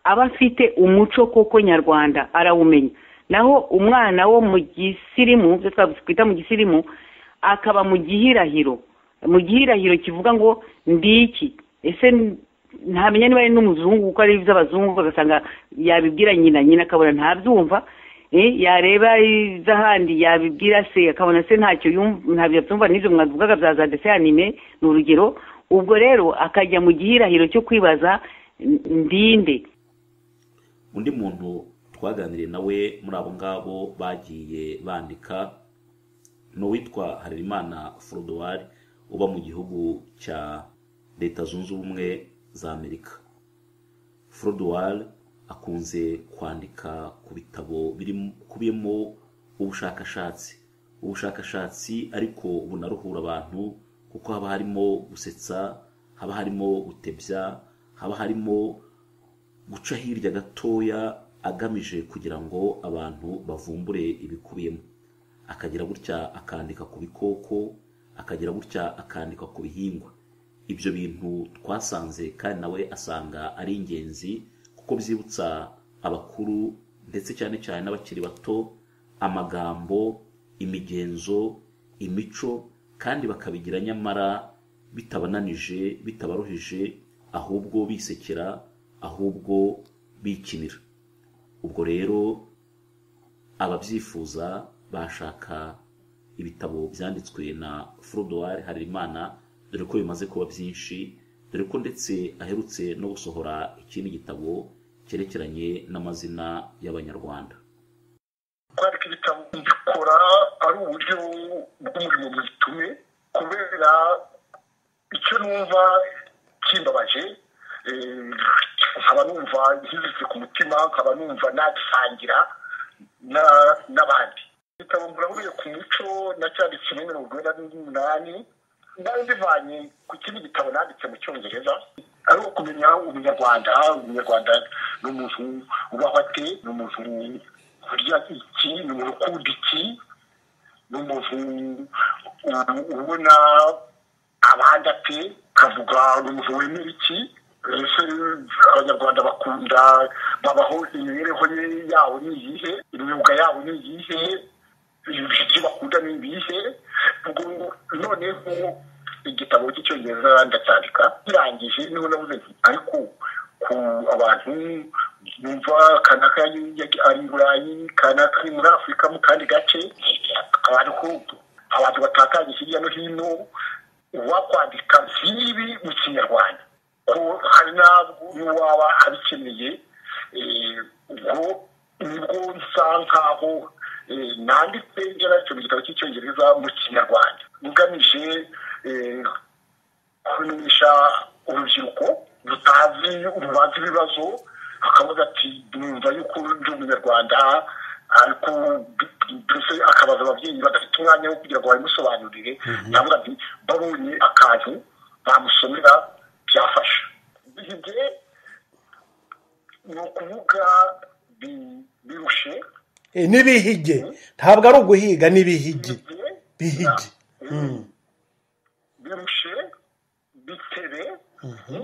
aba afite umuco koko nyarwanda arawumenya naho umwana wo mu gisirimu ibyo twita mu gisirimu akaba mu gihirahiro mu gihirahiro kivuga ngo ndi iki ese ntamenya niba ari n'umuzungu kuko ari iby'abazungu agasanga yabibwira nyina nyina akabona ntabyumva eh, yareba iz'ahandi yabibwira se akabona se ntacyo yum- ntabyo abyumva n'ibyo mwavugaga bya za dese anime ni urugero ubwo rero akajya mu gihirahiro cyo kwibaza "N- ndinde undi muntu twaganiriye nawe muri abo ngabo bagiye bandika ni uwitwa harerimana forodowari uba mu gihugu cya leta zunze ubumwe za amerika forodowari akunze kwandika ku bitabo birimo- bikubiyemo ubushakashatsi ubushakashatsi ariko bunaruhura abantu kuko haba harimo gusetsa haba harimo gutebya haba harimo guca hirya gatoya agamije kugira ngo abantu bavumbure ibikubiyemo akagira gutya akandika ku bikoko akagira gutya akandika ku bihingwa ibyo bintu twasanze kandi nawe asanga ari ingenzi kuko byibutsa abakuru ndetse cyane cyane n'abakiri bato amagambo imigenzo imico kandi bakabigira nyamara bitabananije bitabaruhije ahubwo bisekera ahubwo bikinira ubwo rero ababyifuza bashaka ibitabo byanditswe na Frodouard Harerimana dore ko bimaze kuba byinshi dore ko ndetse aherutse no gusohora ikindi gitabo cyerekeranye n'amazina y'abanyarwanda kwandika ibitabo mbikora ari uburyo bw'umurimo mwitume kubera icyo numva kimbabaje eh, nkaba numva nkiziritse ku mutima nkaba numva nagisangira na- n'abandi igitabo nguraburiye ku muco nacyanditse muri mirongo ine na n'umunani nari mbivanye ku kindi gitabo nanditse mu cyongereza ari uwo kumenya umunyarwanda umunyarwanda ni umuntu ubaho ate ni umuntu urya iki ni umuntu ukunda iki ni umuntu ubu ubona abandi ati kavuga umuntu wemera iki ese abanyarwanda bakunda babaho imibereho ye yabo ni iyihe imyuga yabo ni iyihe ibyo bakunda ni ibihe ubwo noneho igitabo cy'icyongereza ndacyandika kirangije niho nabuze nti ariko ku abantu bumva kanaka ari i burayi kanaka ari muri afurika mu kandi gace abantu ko- abantu batakanye hirya no hino uwakwandika nk'ibi mu kinyarwanda ko hari n'abo n'uwaba abikeneye eh, ubwo nibwo nsa nkaho eh, nanditse yaracyo mu gitabo cy'icyongereza mu kinyarwanda ngamije eh, kumenyesha urubyiruko rutazi rubazi ibibazo akavuga ati numva yuko ndi umunyarwanda ariko mbese akabaza ababyeyi badafite umwanya wo kugira ngo babimusobanurire navuga nti babonye akantu bamusomera byafasha bihigiye ni ukuvuga bi- birushe Eh, n'ibihigi ntabwo ari uguhiga n'ibihigi bihigi Mm. birushe bitere Mhm.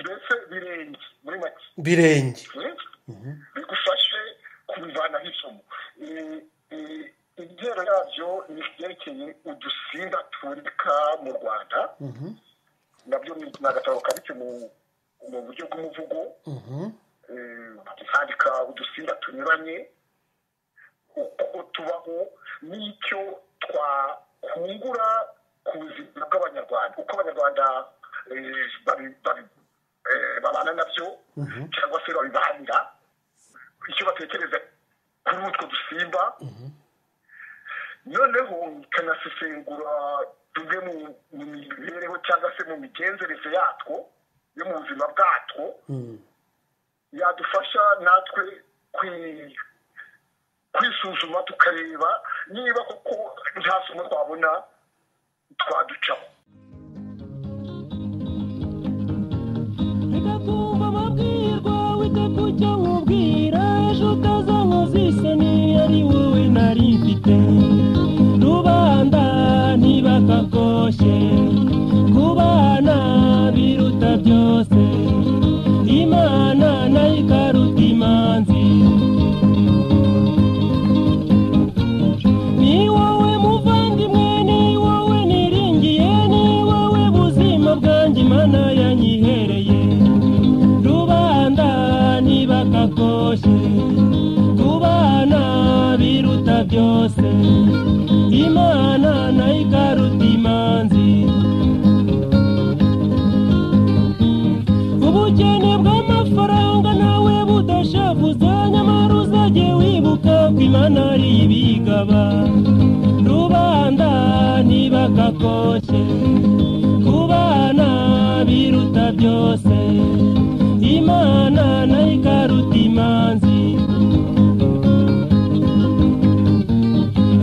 mbese birenge muri make birenge Mhm. Mhm. bigufashe kubivanaho isomo Eh, eh, ibyero yabyo ni ibyerekeye udusimba tuboneka mu rwanda Mhm. nabyo ni ni agatabo kabitse mu mu buryo bw'umuvugo Mhm. eh, handika udusimba tunyuranye uko tubaho n'icyo twakungura ku buzima bw'abanyarwanda uko abanyarwanda eh, babi- babi- eh, babana nabyo Mhm. cyangwa se babibanira icyo batekereza kuri utwo dusimba noneho kanasesengura tumwe mu mu mibereho cyangwa se mu migenzereze yatwo yo mu buzima bwatwo Mm. yadufasha natwe kwi- kwisuzuma tukareba niba koko nta somo twabona twaducaho reka kumva amabwirwa wite ku cyo nkubwira ejo utazanywa z'isoni ari wowe nari mfite rubanda niba kakoshye kubana biruta byose imana nayo ikaruta imanzi ni wowe muvandimwe ni wowe niringiye ni wowe buzima bwanjye imana yanyihereye rubanda niba kakoshye kubana biruta byose imana nayo ikaruta imanzi ubukene bw'amafaranga nawe budashavuza nyamara uzajye wibuka ko imana ari ibigaba rubanda niba kakoshye kubana biruta byose imana nayo ikaruta imanzi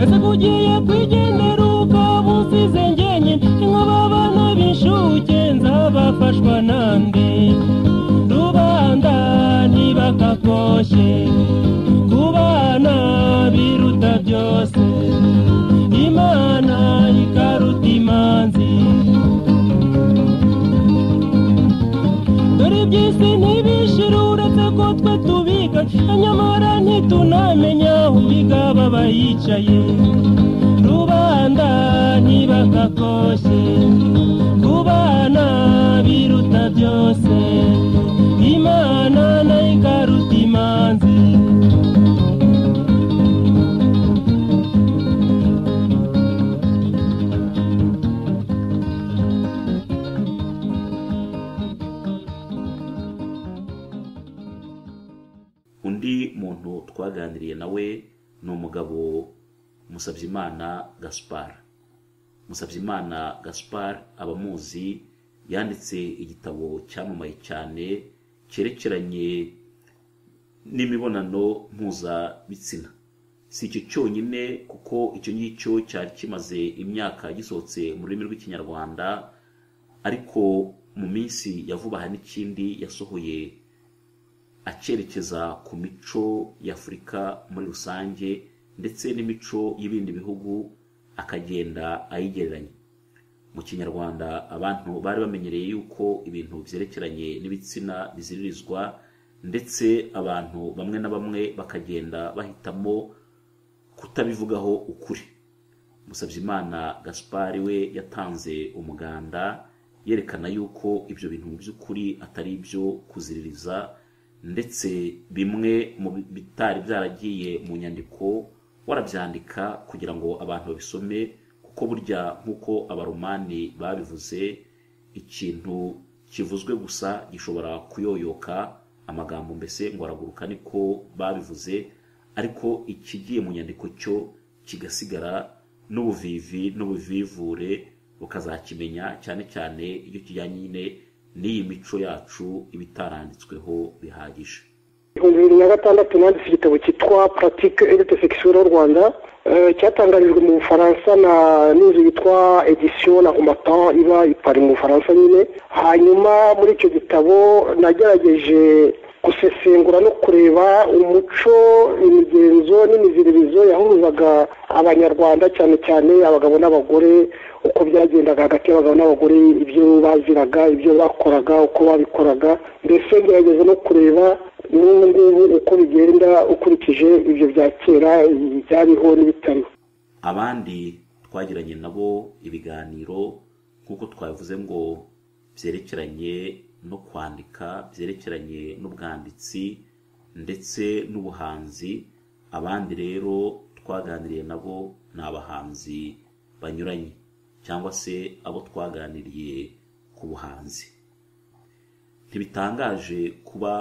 ese kugiye kwigendera ukaba usize njyenyine inkuba abana b'inshuke nzabafashwa nande rubanda niba kakoshye kubana biruta byose imana ikaruta imanzi dore iby'isi ntibishira uretse ko twe tubiga nyamara ntitunamenya aho ubigaba abayicaye rubanda ntibakakoshye kubana biruta byose imana nayo ikaruta imanzi undi muntu twaganiriye nawe ni umugabo musabyimana gaspar musabyimana gaspar abamuzi yanditse igitabo cyamamaye cyane cyerekeranye n'imibonano mpuzabitsina si icyo cyonyine kuko icyo ngicyo cyari kimaze imyaka gisohotse mu rurimi rw'ikinyarwanda ariko mu minsi ya vuba aha n'ikindi yasohoye acyerekeza ku mico y'afurika muri rusange ndetse n'imico y'ibindi bihugu akagenda ayigereranya mu kinyarwanda abantu bari bamenyereye yuko ibintu byerekeranye n'ibitsina biziririzwa ndetse abantu bamwe na bamwe bakagenda bahitamo kutabivugaho ukuri musabyimana gaspari we yatanze umuganda yerekana yuko ibyo bintu mu by'ukuri atari ibyo kuziririza ndetse bimwe mu bitari byaragiye mu nyandiko warabyandika kugira ngo abantu babisome kuko burya nk'uko abaromani babivuze ikintu kivuzwe gusa gishobora kuyoyoka amagambo mbese ngo araguruka niko babivuze ariko ikigiye mu nyandiko cyo kigasigara n'ubuvivi n'ubuvivure ukazakimenya cyane cyane iyo kijyanye nyine n'iyi mico yacu iba itaranditsweho bihagije ibihumbi bibiri na gatandatu nanditse igitabo cyitwa puratike edite sekisiyo y'u rwanda eh, cyatangarijwe mu bufaransa na n'inzu yitwa edisiyo la combatant iba i pari mu bufaransa nyine hanyuma muri icyo gitabo nagerageje gusesengura no kureba umuco imigenzo n'imiziririzo yahuzaga abanyarwanda cyane cyane abagabo n'abagore uko byagendaga hagati y'abagabo n'abagore ibyo baziraga ibyo bakoraga uko babikoraga mbese ngerageza no kureba n'ubu ngubu uko bigenda ukurikije ibyo bya kera byariho n'ibitariho abandi twagiranye nabo ibiganiro nk'uko twabivuze ngo byerekeranye no kwandika byerekeranye n'ubwanditsi ndetse n'ubuhanzi abandi rero twaganiriye nabo ni abahanzi banyuranye cyangwa se abo twaganiriye ku buhanzi ntibitangaje kuba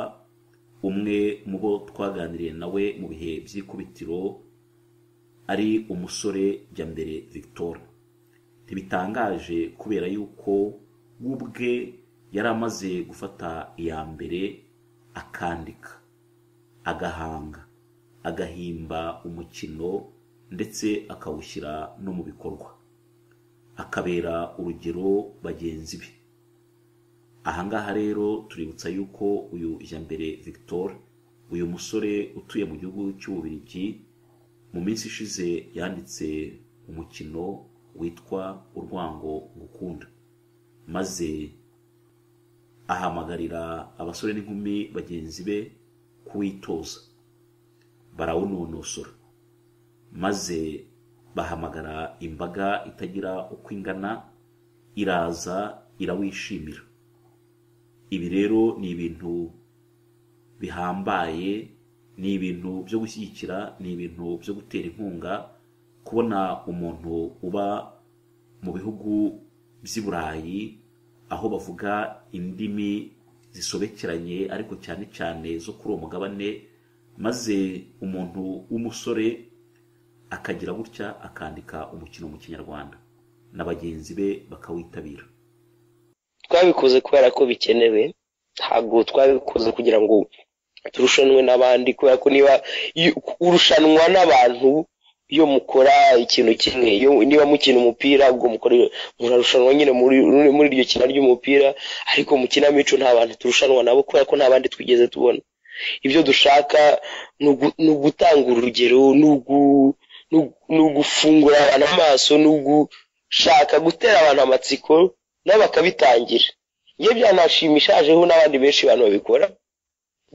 umwe mu bo twaganiriye nawe mu bihe by'ikubitiro ari umusore Byambere victor ntibitangaje kubera yuko we ubwe yari amaze gufata iya mbere akandika agahanga agahimba umukino ndetse akawushyira no mu bikorwa akabera urugero bagenzi be ahangaha rero tuributsa yuko uyu mbere victor uyu musore utuye mu gihugu cy'ububirigi mu minsi ishize yanditse umukino witwa urwango gukunda maze ahamagarira abasore n'inkumi bagenzi be kuwitoza barawunonosora maze bahamagara imbaga itagira uko ingana iraza irawishimira ibi rero ni ibintu bihambaye ni ibintu byo gushyigikira ni ibintu byo gutera inkunga kubona umuntu uba mu bihugu by'i burayi aho bavuga indimi zisobekeranye ariko cyane cyane zo kuri uwo mugabane maze umuntu w'umusore akagira gutya akandika umukino mu kinyarwanda na bagenzi be bakawitabira twabikoze kubera ko bikenewe ntabwo twabikoze kugira ngo turushanwe n'abandi kubera ko niba iyo- urushanwa n'abantu iyo mukora ikintu kimwe iyo niba mukina umupira ubwo mukora murarushanwa nyine muri muri iryo kina ry'umupira ariko mu kinamico nta bantu turushanwa nabo kubera ko nta bandi twigeze tubona ibyo dushaka ni ugu- ni ugutanga urugero ni ugu- ni ugu- ni ugufungura abantu amaso ni ugushaka gutera abantu amatsiko nabo bakabitangira iyo byanashimishajeho n'abandi benshi bantu babikora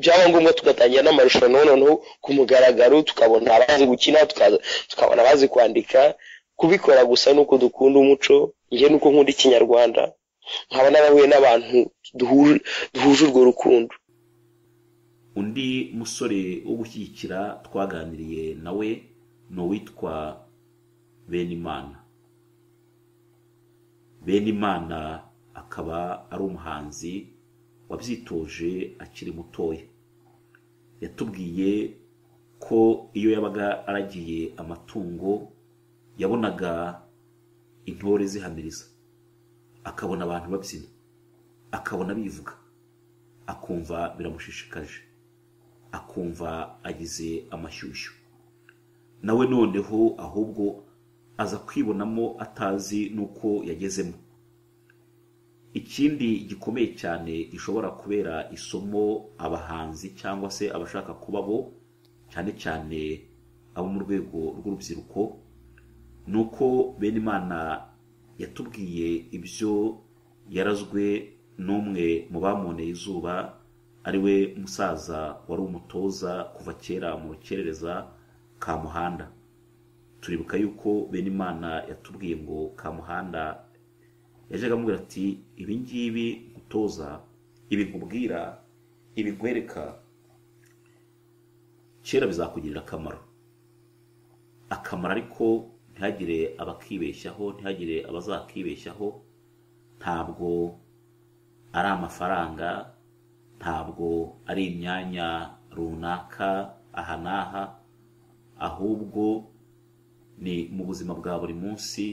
byaba ngombwa tugatangira n'amarushanwa noneho ku mugaragaro tukabona abazi gukina tukaza- tukabona abazi kwandika kubikora gusa nuko dukunda umuco njye nuko nkunda ikinyarwanda nkaba narahuye n'abantu duhuje duhuje urwo rukundo undi musore wo gushyigikira twaganiriye nawe ni uwitwa benimana benimana akaba ari umuhanzi wabyitoje akiri mutoya yatubwiye ko iyo yabaga aragiye amatungo yabonaga intore zihamiriza akabona abantu babyina akabona bivuga akumva biramushishikaje akumva agize amashyushyu nawe noneho ahubwo aza kwibonamo atazi n'uko yagezemo ikindi gikomeye cyane gishobora kubera isomo abahanzi cyangwa se abashaka kuba bo cyane cyane abo mu rwego rw'urubyiruko ni uko bene imana yatubwiye ibyo yarazwe n'umwe mu bamuneye izuba ari we musaza wari umutoza kuva kera mu rukerereza ka muhanda turibuka yuko bene imana yatubwiye ngo ka muhanda yajyaga amubwira ati ibi ngibi gutoza ibi nkubwira ibi nkwereka kera bizakugirira akamaro akamaro ariko ntihagire abakibeshyaho ntihagire abazakibeshyaho ntabwo ari amafaranga ntabwo ari imyanya runaka aha n'aha ahubwo ni mu buzima bwa buri munsi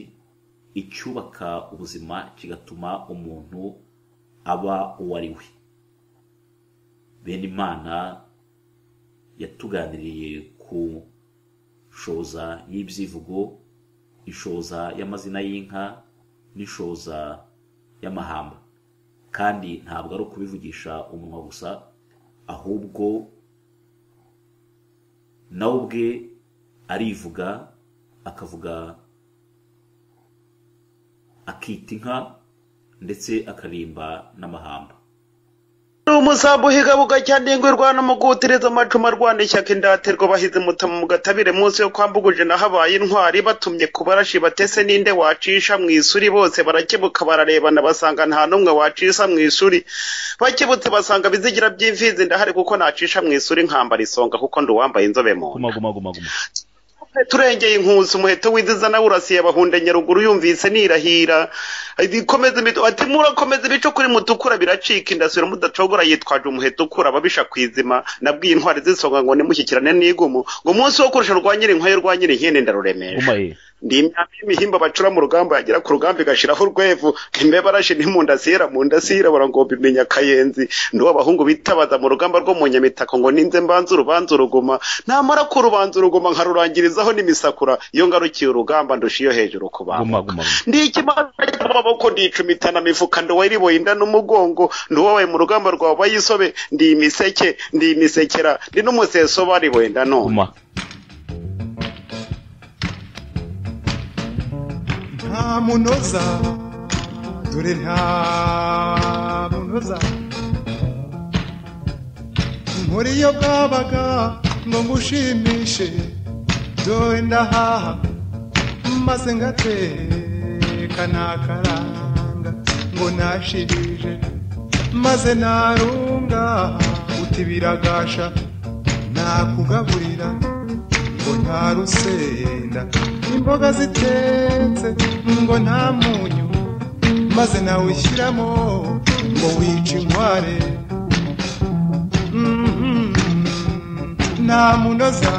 icyubaka ubuzima kigatuma umuntu aba uwo ari we bene imana yatuganiriye ku shoza y'ibyivugo ishoza y'amazina y'inka n'ishoza y'amahamba kandi ntabwo ari ukubivugisha umunwa gusa ahubwo nawe ubwe arivuga akavuga akita inka ndetse akarimba n'amahamba umusambu higabuka cyane ingwe rwana mugutireza amacuma rwana ishyaka indatirwa bahize mutama mu gatabire munsi yo kwambuguje na habaye intwari batumye ku barashi batese ninde wacisha mu isuri bose barakebuka bararebana basanga nta n'umwe wacisha mu isuri bakebutse basanga bizigira by'imfizi ndahari kuko nacisha mu isuri nkambara isonga kuko ndi uwambaye inzobe mu nda guma guma guma guma turengeye inkuzi umuheto wiziza nawe urasiye abahunda nyaruguru yumvise nirahira ikomeza imito ati murakomeza ibice kuri mutukura biracika indasiro mudacogora yitwaje umuheto ukura ababisha ku izima nabwiye intwari z'isonga ngo nimushyikirane n'igumu ngo umunsi wo kurusha rwa nyirinkwayo rwa nyirinkindi ndaruremeje umaye ndi imyambi y'imihimba bacura mu rugamba yagera ku rugamba igashiraho urwevu imbe barashi ntimundasira mundasira barangomba imenya kayenzi ndi abahungu bitabaza mu rugamba rwo mu nyamitako ngo ninze mbanze urubanza uruguma namara ku rubanza uruguma nkarurangirizaho n'imisakura iyo ngarukiye urugamba ndusha iyo hejuru ku bantu guma guma ndi ikimara amaboko ndicumitana mifuka nduwari boyinda n'umugongo nduwabaye mu rugamba rwa bayisobe ndi imiseke ndi imisekera ndi n'umuseso bari boyinda none guma nta munoza dore nta munoza muri iyo bwabaga ngo ngushimishe dore ndahaha maze ngateka nakaranga ngo nashirije maze narunga uti biragasha nakugaburira ngo nta rusenda imboga zitetse ngo nta munyu maze nawe ushyiramo ngo wice inkware Mhm. nta munoza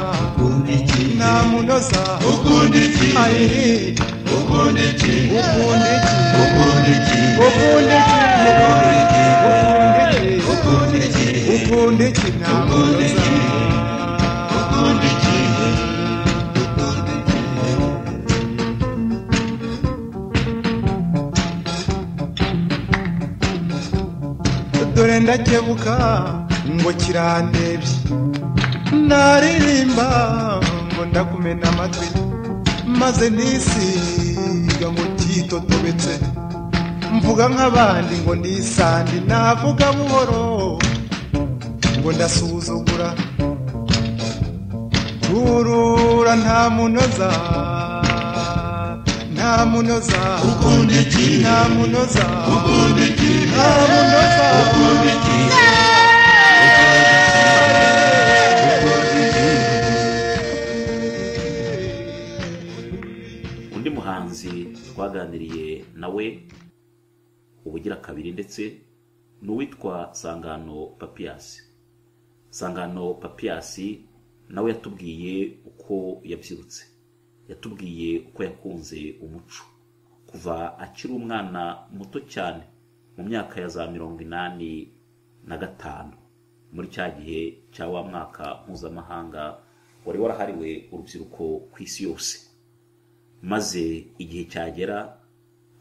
nta munoza ukundi iki ukundi iki ukundi iki ukundi iki ukundi iki ukundi iki ukundi iki nta munoza ukundi iki dore ndakebuka ngo kirandebye naririmba ngo ndakumena amatwi maze nisiga ngo kitotobetse mvuga nk'abandi ngo ndisandi navuga buhoro ngo ndasuzugura turura nta munoza nta munoza ukunda iki nta munoza ukunda iki nta munoza ukunda iki undi muhanzi twaganiriye nawe ubugira kabiri ndetse ni uwitwa sangano papiyasi sangano papiyasi nawe yatubwiye uko yabyirutse yatubwiye uko yakunze umuco kuva akiri umwana muto cyane mu myaka ya za mirongo inani na gatanu muri cya gihe cya wa mwaka mpuzamahanga wari warahariwe urubyiruko ku isi yose maze igihe cyagera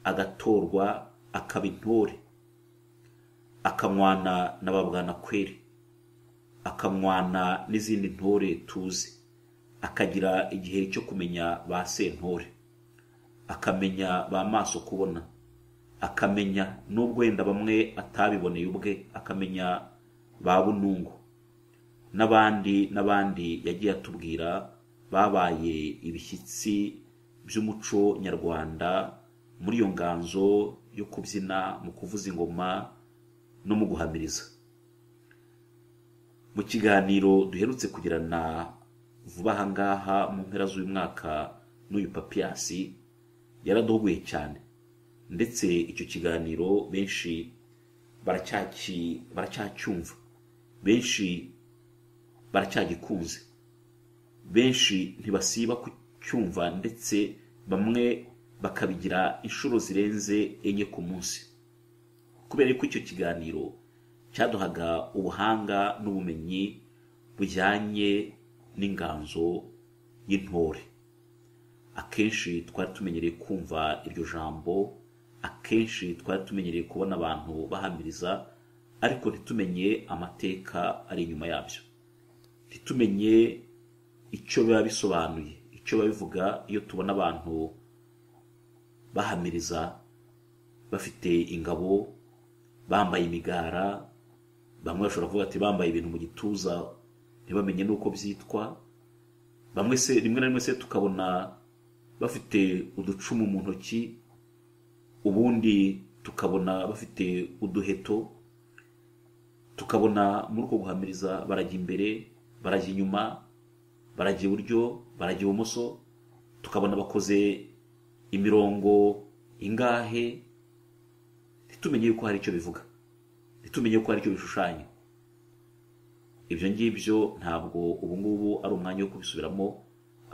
agatorwa akaba intore akamwana na babwanakweri akamwana n'izindi ntore tuzi akagira igihe cyo kumenya ba sentore akamenya ba maso kubona akamenya n'ubwo wenda bamwe atabiboneye ubwe akamenya ba bunungu n'abandi n'abandi yagiye atubwira babaye ibishyitsi by'umuco nyarwanda muri iyo nganzo yo kubyina mu kuvuza ingoma no mu guhamiriza mu kiganiro duherutse kugirana vuba aha ngaha mu mpera z'uyu mwaka n'uyu papiyasi yaradogoye cyane ndetse icyo kiganiro benshi baracyaki baracyacyumva benshi baracyagikunze benshi ntibasiba kucyumva ndetse bamwe bakabigira inshuro zirenze enye ku munsi kubera ko icyo kiganiro cyaduhaga ubuhanga n'ubumenyi bujyanye n'inganzo y'intore akenshi twari tumenyereye kumva iryo jambo akenshi twari tumenyereye kubona abantu bahamiriza ariko ntitumenye amateka ari inyuma yabyo ntitumenye icyo biba bisobanuye icyo biba bivuga iyo tubona abantu bahamiriza bafite ingabo bambaye imigara bamwe bashobora kuvuga ati bambaye ibintu mu gituza ntibamenye n'uko byitwa bamwe se rimwe na rimwe se tukabona bafite uducumu mu ntoki ubundi tukabona bafite uduheto tukabona muri uko guhamiriza barajya imbere barajya inyuma barajya iburyo barajya ibumoso tukabona bakoze imirongo ingahe ntitumenye yuko hari icyo bivuga ntitumenye ko hari icyo bishushanya ibyo ngibyo ntabwo ubu ngubu ari umwanya wo kubisubiramo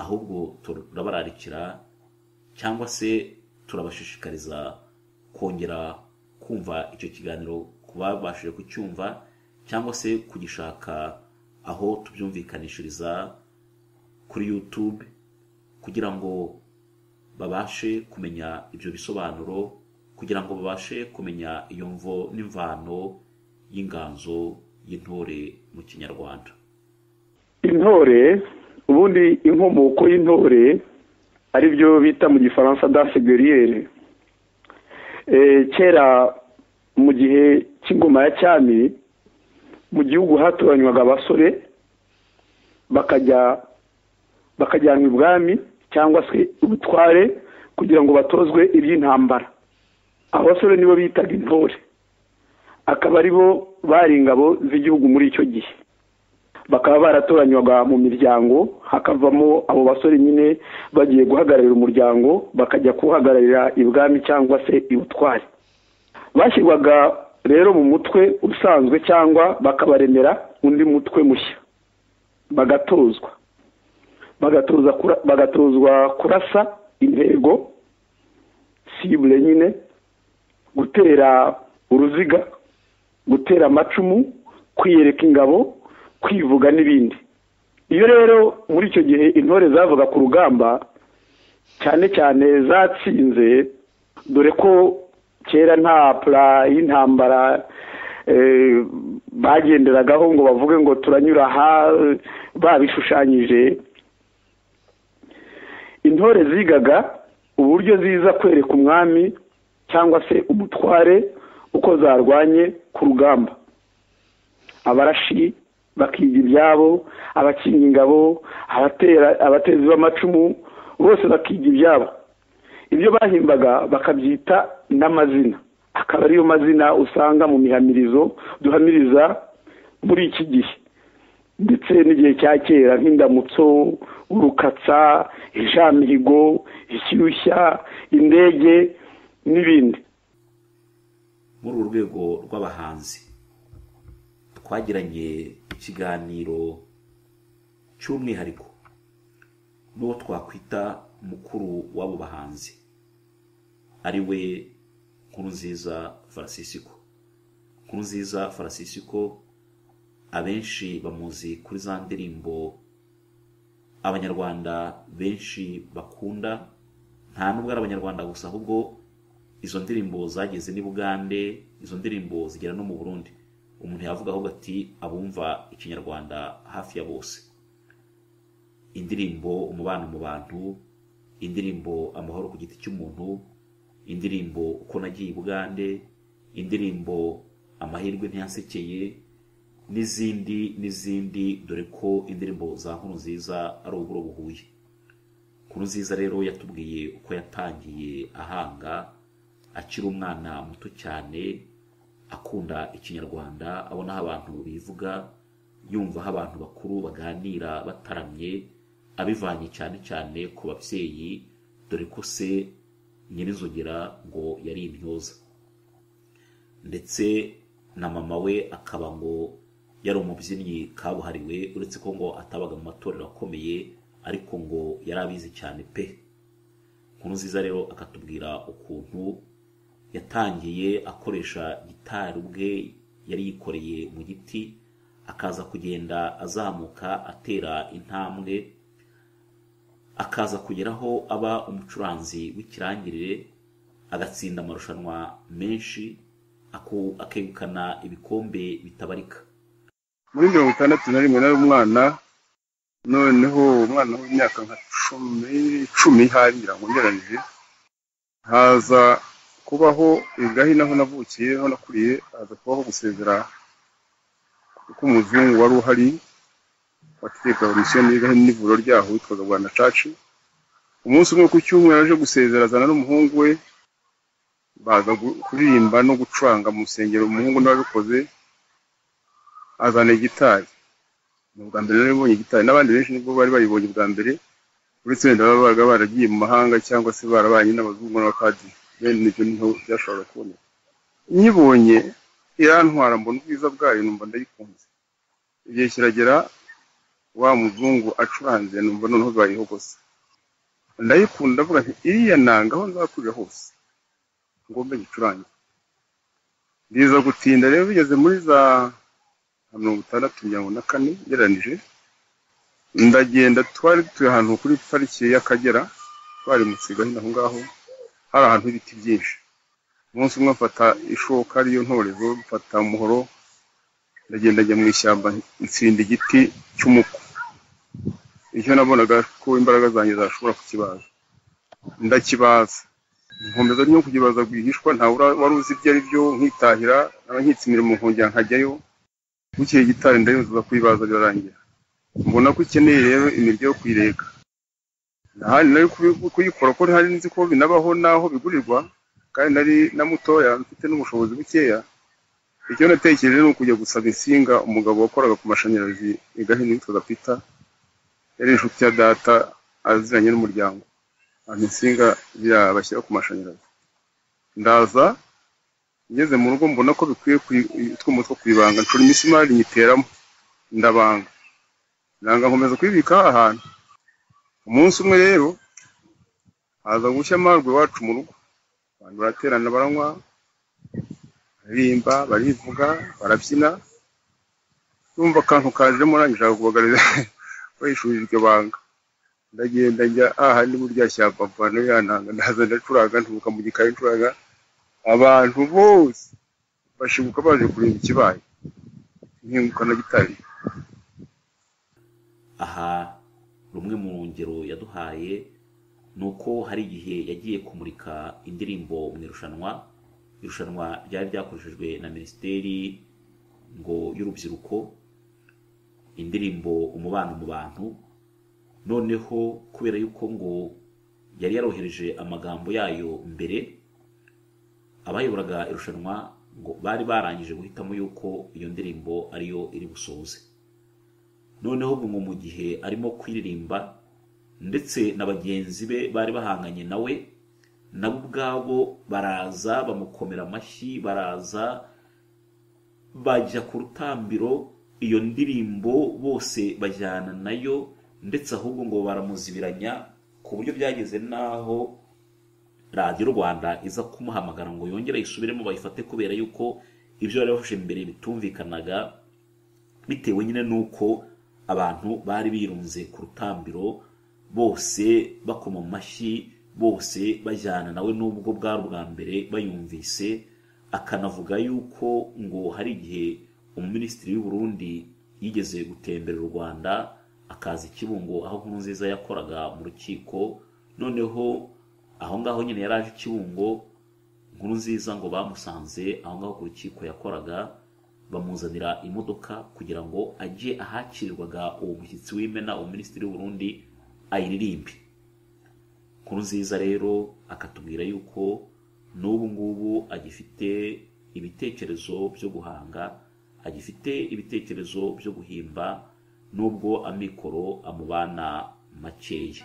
ahubwo turabararikira cyangwa se turabashishikariza kongera kumva icyo kiganiro ku babashije kucyumva cyangwa se kugishaka aho tubyumvikanishiriza kuri yutube kugira ngo babashe kumenya ibyo bisobanuro kugira ngo babashe kumenya iyo mvo n'imvano y'inganzo y'intore mu kinyarwanda intore ubundi inkomoko y'intore ari byo bita mu gifaransa danse guerriere kera mu gihe cy'ingoma ya cyami mu gihugu hatoranywaga abasore bakajya bakajyanwa ibwami cyangwa se ubutware kugira ngo batozwe iby'intambara abasore nibo bitaga intore akaba ari bo bari ingabo z'igihugu muri icyo gihe bakaba baratoranywaga mu miryango hakavamo abo basore nyine bagiye guhagararira umuryango bakajya kuwuhagararira ibwami cyangwa se ibutware bashyirwaga rero mu mutwe usanzwe cyangwa bakabaremera undi mutwe mushya bagatozwa bagatozwa kurasa intego sibure nyine gutera uruziga gutera amacumu kwiyereka ingabo kwivuga n'ibindi iyo rero muri icyo gihe intore zavuga ku rugamba cyane cyane zatsinze dore ko kera nta pura y'intambara bagenderagaho ngo bavuge ngo turanyura aha babishushanyije intore zigaga uburyo ziza kwereka umwami cyangwa se umutware uko zarwanye ku rugamba abarashi bakiga ibyabo abakinga ingabo abatezi b'amacumu bose bakiga ibyabo ibyo bahimbaga bakabyita n'amazina akaba ariyo mazina usanga mu mihamirizo duhamiriza muri iki gihe ndetse n'igihe cya kera nk'indamutso urukatsa ijamihigo ishyushya indege n'ibindi muri uru rwego rw'abahanzi twagiranye ikiganiro cy'umwihariko n'uwo twakwita mukuru w'abo bahanzi ari we nkurunziza farasisiko nkurunziza farasisiko abenshi bamuzi kuri za ndirimbo abanyarwanda benshi bakunda nta nubwo ari abanyarwanda gusa ahubwo izo ndirimbo zageze n'i bugande izo ndirimbo zigera no mu burundi umuntu yavuga ahubwo ati abumva ikinyarwanda hafi ya bose indirimbo umubano mu bantu indirimbo amahoro ku giti cy'umuntu indirimbo uko nagiye i bugande indirimbo amahirwe ntiyansekeye n'izindi n'izindi dore ko indirimbo za nkuru nziza ari uburo buhuye nkuru nziza rero yatubwiye uko yatangiye ahanga akiri umwana muto cyane akunda ikinyarwanda abonaho abantu bivuga yumvaho abantu bakuru baganira bataramye abivanye cyane cyane ku babyeyi dore ko se nyirizogera ngo yari intyoza ndetse na mama we akaba ngo yari umubyinnyi kabuhariwe uretse ko ngo atabaga mu matorero akomeye ariko ngo yari abizi cyane pe nkuru nziza rero akatubwira ukuntu yatangiye akoresha gitari ubwe yari yikoreye mu giti akaza kugenda azamuka atera intambwe akaza kugeraho aba umucuranzi w'ikirangirire agatsinda amarushanwa menshi akegukana ibikombe bitabarika muri mirongo itandatu na rimwe nari umwana noneho umwana w'imyaka nka cumi icumi harira ngo ngeranyije haza kubaho igahi naho navukiye aho nakuriye haza kubaho gusezera k'umuzungu wari uhari wategekaga misiyoni y'igahi n'ivuriro ryaho witwaga rwanda caci umunsi umwe ku cyumweru aje gusezera azana n'umuhungu we baza gu- kuririmba no gucuranga mu rusengero umuhungu nawe abikoze azana gitari ni ubwa mbere rero ibonye gitari n'abandi benshi nibwo bari bayibonye ubwa mbere uretse wenda baba babaga baragiye mu mahanga cyangwa se barabanye n'abazungu n'abapadiri bene nibyo niho byashoboraga kuboneka nyibonye irantwara mbona ubwiza bwayo numva ndayikunze igihe kiragera wa muzungu acuranze numva noneho bayihogose ndayikunda ndavuga nti iriya nanga aho nzakurira hose ngombe gicurange ndiza gutinda rero bigeze muri za nka mirongo itandatu mirongo na kane ngereranije ndagenda twari dutuye ahantu kuri pariki y'akagera twari mu kigali aho ngaho hari ahantu h'ibiti byinshi umunsi umwe mfata ishoka ariyo ntorezo mfata umuhoro ndagenda njya mu ishyamba ntsinda igiti cy'umuko icyo nabonaga ko imbaraga zanjye zashobora kukibaza ndakibaza nkomeza no kukibaza rwihishwa nta wura- wari uzi ibyo ari byo nkitahira naba nkitse imirimo nkongera nkajyayo bukeye gitari ndayoza kuyibaza birarangira mbona ko ikeneye rero imirya yo kuyireka ahandi nari kubi- kuyikora ko ntari nzi ko binabaho n'aho bigurirwa kandi nari na mutoya mfite n'ubushobozi bukeya icyo natekereje ni ukujya gusaba insinga umugabo wakoraga ku mashanyarazi i gahini witwaga pita yari inshuti ya data aziranye n'umuryango ahantu insinga ziriya bashyira ku mashanyarazi ndaza ngeze mu rugo mbona ko bikwiye kuyi- utwuma two kubibanga nshora imisumari nyiteramo ndabanga nanga nkomeza kuyibika ahantu umunsi umwe rero haza gushya amarwe iwacu mu rugo abantu baraterana baranywa baririmba barivuga barabyina numva akantu kajemo nashaka kubagarira bahishurira iryo banga ndagenda njya ahandi muri rya shyamba mvana ya ntanga ndaza ndacuranga ntubuka mu gikari ncuranga abantu bose bashibuka baje kureba ikibaye nkinguka na gitari aha rumwe mu ngero yaduhaye ni uko hari igihe yagiye kumurika indirimbo mu irushanwa irushanwa ryari ryakoreshejwe na minisiteri ngo y'urubyiruko indirimbo umubano mu bantu noneho kubera yuko ngo yari yarohereje amagambo yayo mbere abayoboraga irushanwa ngo bari barangije guhitamo yuko iyo ndirimbo ariyo iri busoze noneho ngo mu gihe arimo kuririmba ndetse na bagenzi be bari bahanganye nawe nabo ubwabo baraza bamukomera amashyi baraza bajya ku rutambiro iyo ndirimbo bose bajyana nayo ndetse ahubwo ngo baramuzibiranya ku buryo byageze n'aho radiyo rwanda iza kumuhamagara ngo yongere ayisubiremo bayifate kubera yuko ibyo bari bafashe mbere bitumvikanaga bitewe nyine n'uko abantu bari birunze ku rutambiro bose bakoma amashyi bose bajyana nawe n'ubwo bwari ubwa mbere bayumvise akanavuga yuko ngo hari igihe umuminisitiri w'i Burundi yigeze gutembera u rwanda akaza i kibungo aho nkuru nziza yakoraga mu rukiko noneho aho ngaho nyine yari aje ikiwungo inkuru nziza ngo bamusanze aho ngaho ku rukiko yakoraga bamuzanira imodoka kugira ngo ajye ahakirirwaga uwo mushyitsi w'imena minisitiri w'uburundi ayiririmbe inkuru nziza rero akatubwira yuko n'ubu ngubu agifite ibitekerezo byo guhanga agifite ibitekerezo byo guhimba n'ubwo amikoro amubana makeya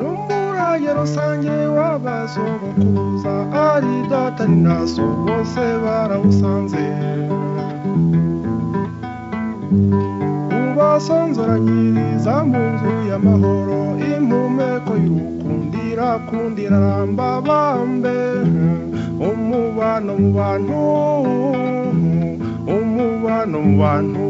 n'umurage rusange w'abasogokuza ari data ni naso bose barawusanze ubasonzoranyiriza mu nzu y'amahoro impumeko y'urukundira kundira ramba bambe umubano mu bantu umubano mu bantu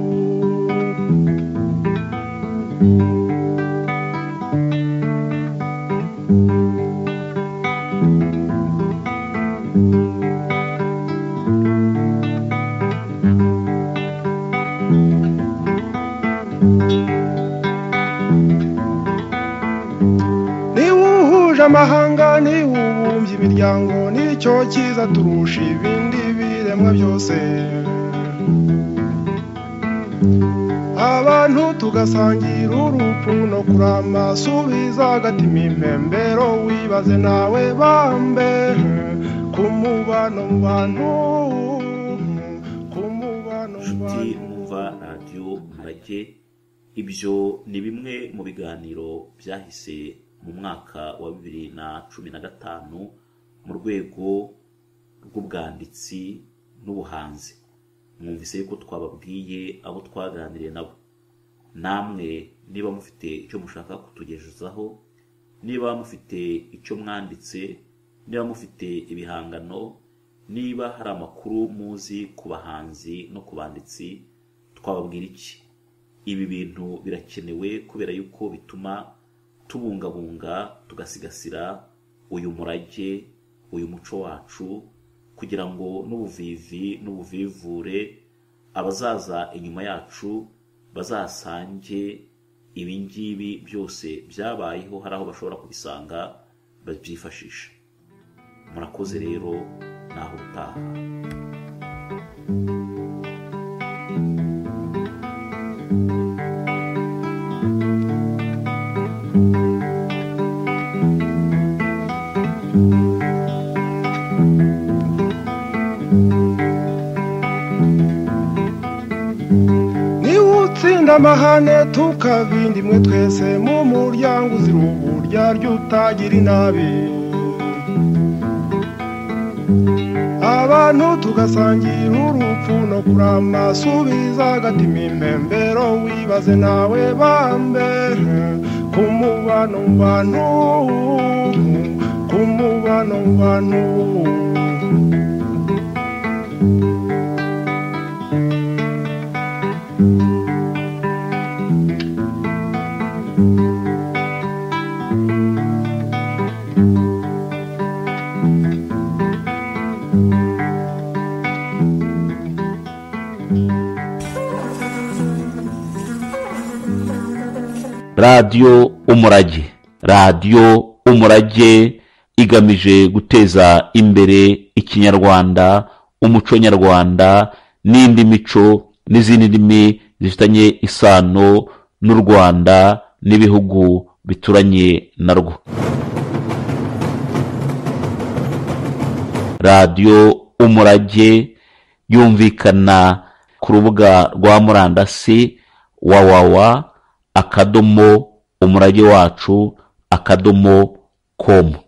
niba uhuje amahanga niba ubumbye imiryango nicyo cyiza turusha ibindi biremwa byose abantu tugasangira urupfu no kurama subiza agatima impembero wibaze nawe bambe ku mubano mu bantu ku mubano mu inshuti bantu mwumva radiyo murage ibyo ni bimwe mu biganiro byahise mu mwaka wa bibiri na cumi na gatanu mu rwego rw'ubwanditsi n'ubuhanzi mwumvise yuko twababwiye abo twaganiriye nabo namwe niba mufite icyo mushaka kutugejezaho niba mufite icyo mwanditse niba mufite ibihangano niba hari amakuru muzi ku bahanzi no ku banditsi twababwira iki ibi bintu birakenewe kubera yuko bituma tubungabunga tugasigasira uyu murage uyu muco wacu kugira ngo n'ubuvivi n'ubuvivure abazaza inyuma yacu bazasange ibi ngibi byose byabayeho hari aho bashobora kubisanga babyifashisha murakoze rero naho utaha niba utsinda amahane tukabindi mwe twese mu muryango uzira uburyarya utagira inabi abantu tugasangira urupfu no kurama subiza agatima impembero wibaze nawe bambe ku mubano mu bantu ku mubano mu bantu radiyo umurage radiyo umurage igamije guteza imbere ikinyarwanda umuco nyarwanda n'indi mico n'izindi ndimi zifitanye isano n'u rwanda n'ibihugu bituranye narwo radiyo umurage yumvikana ku rubuga rwa murandasi wawawa akadomo umurage wacu akadomo komu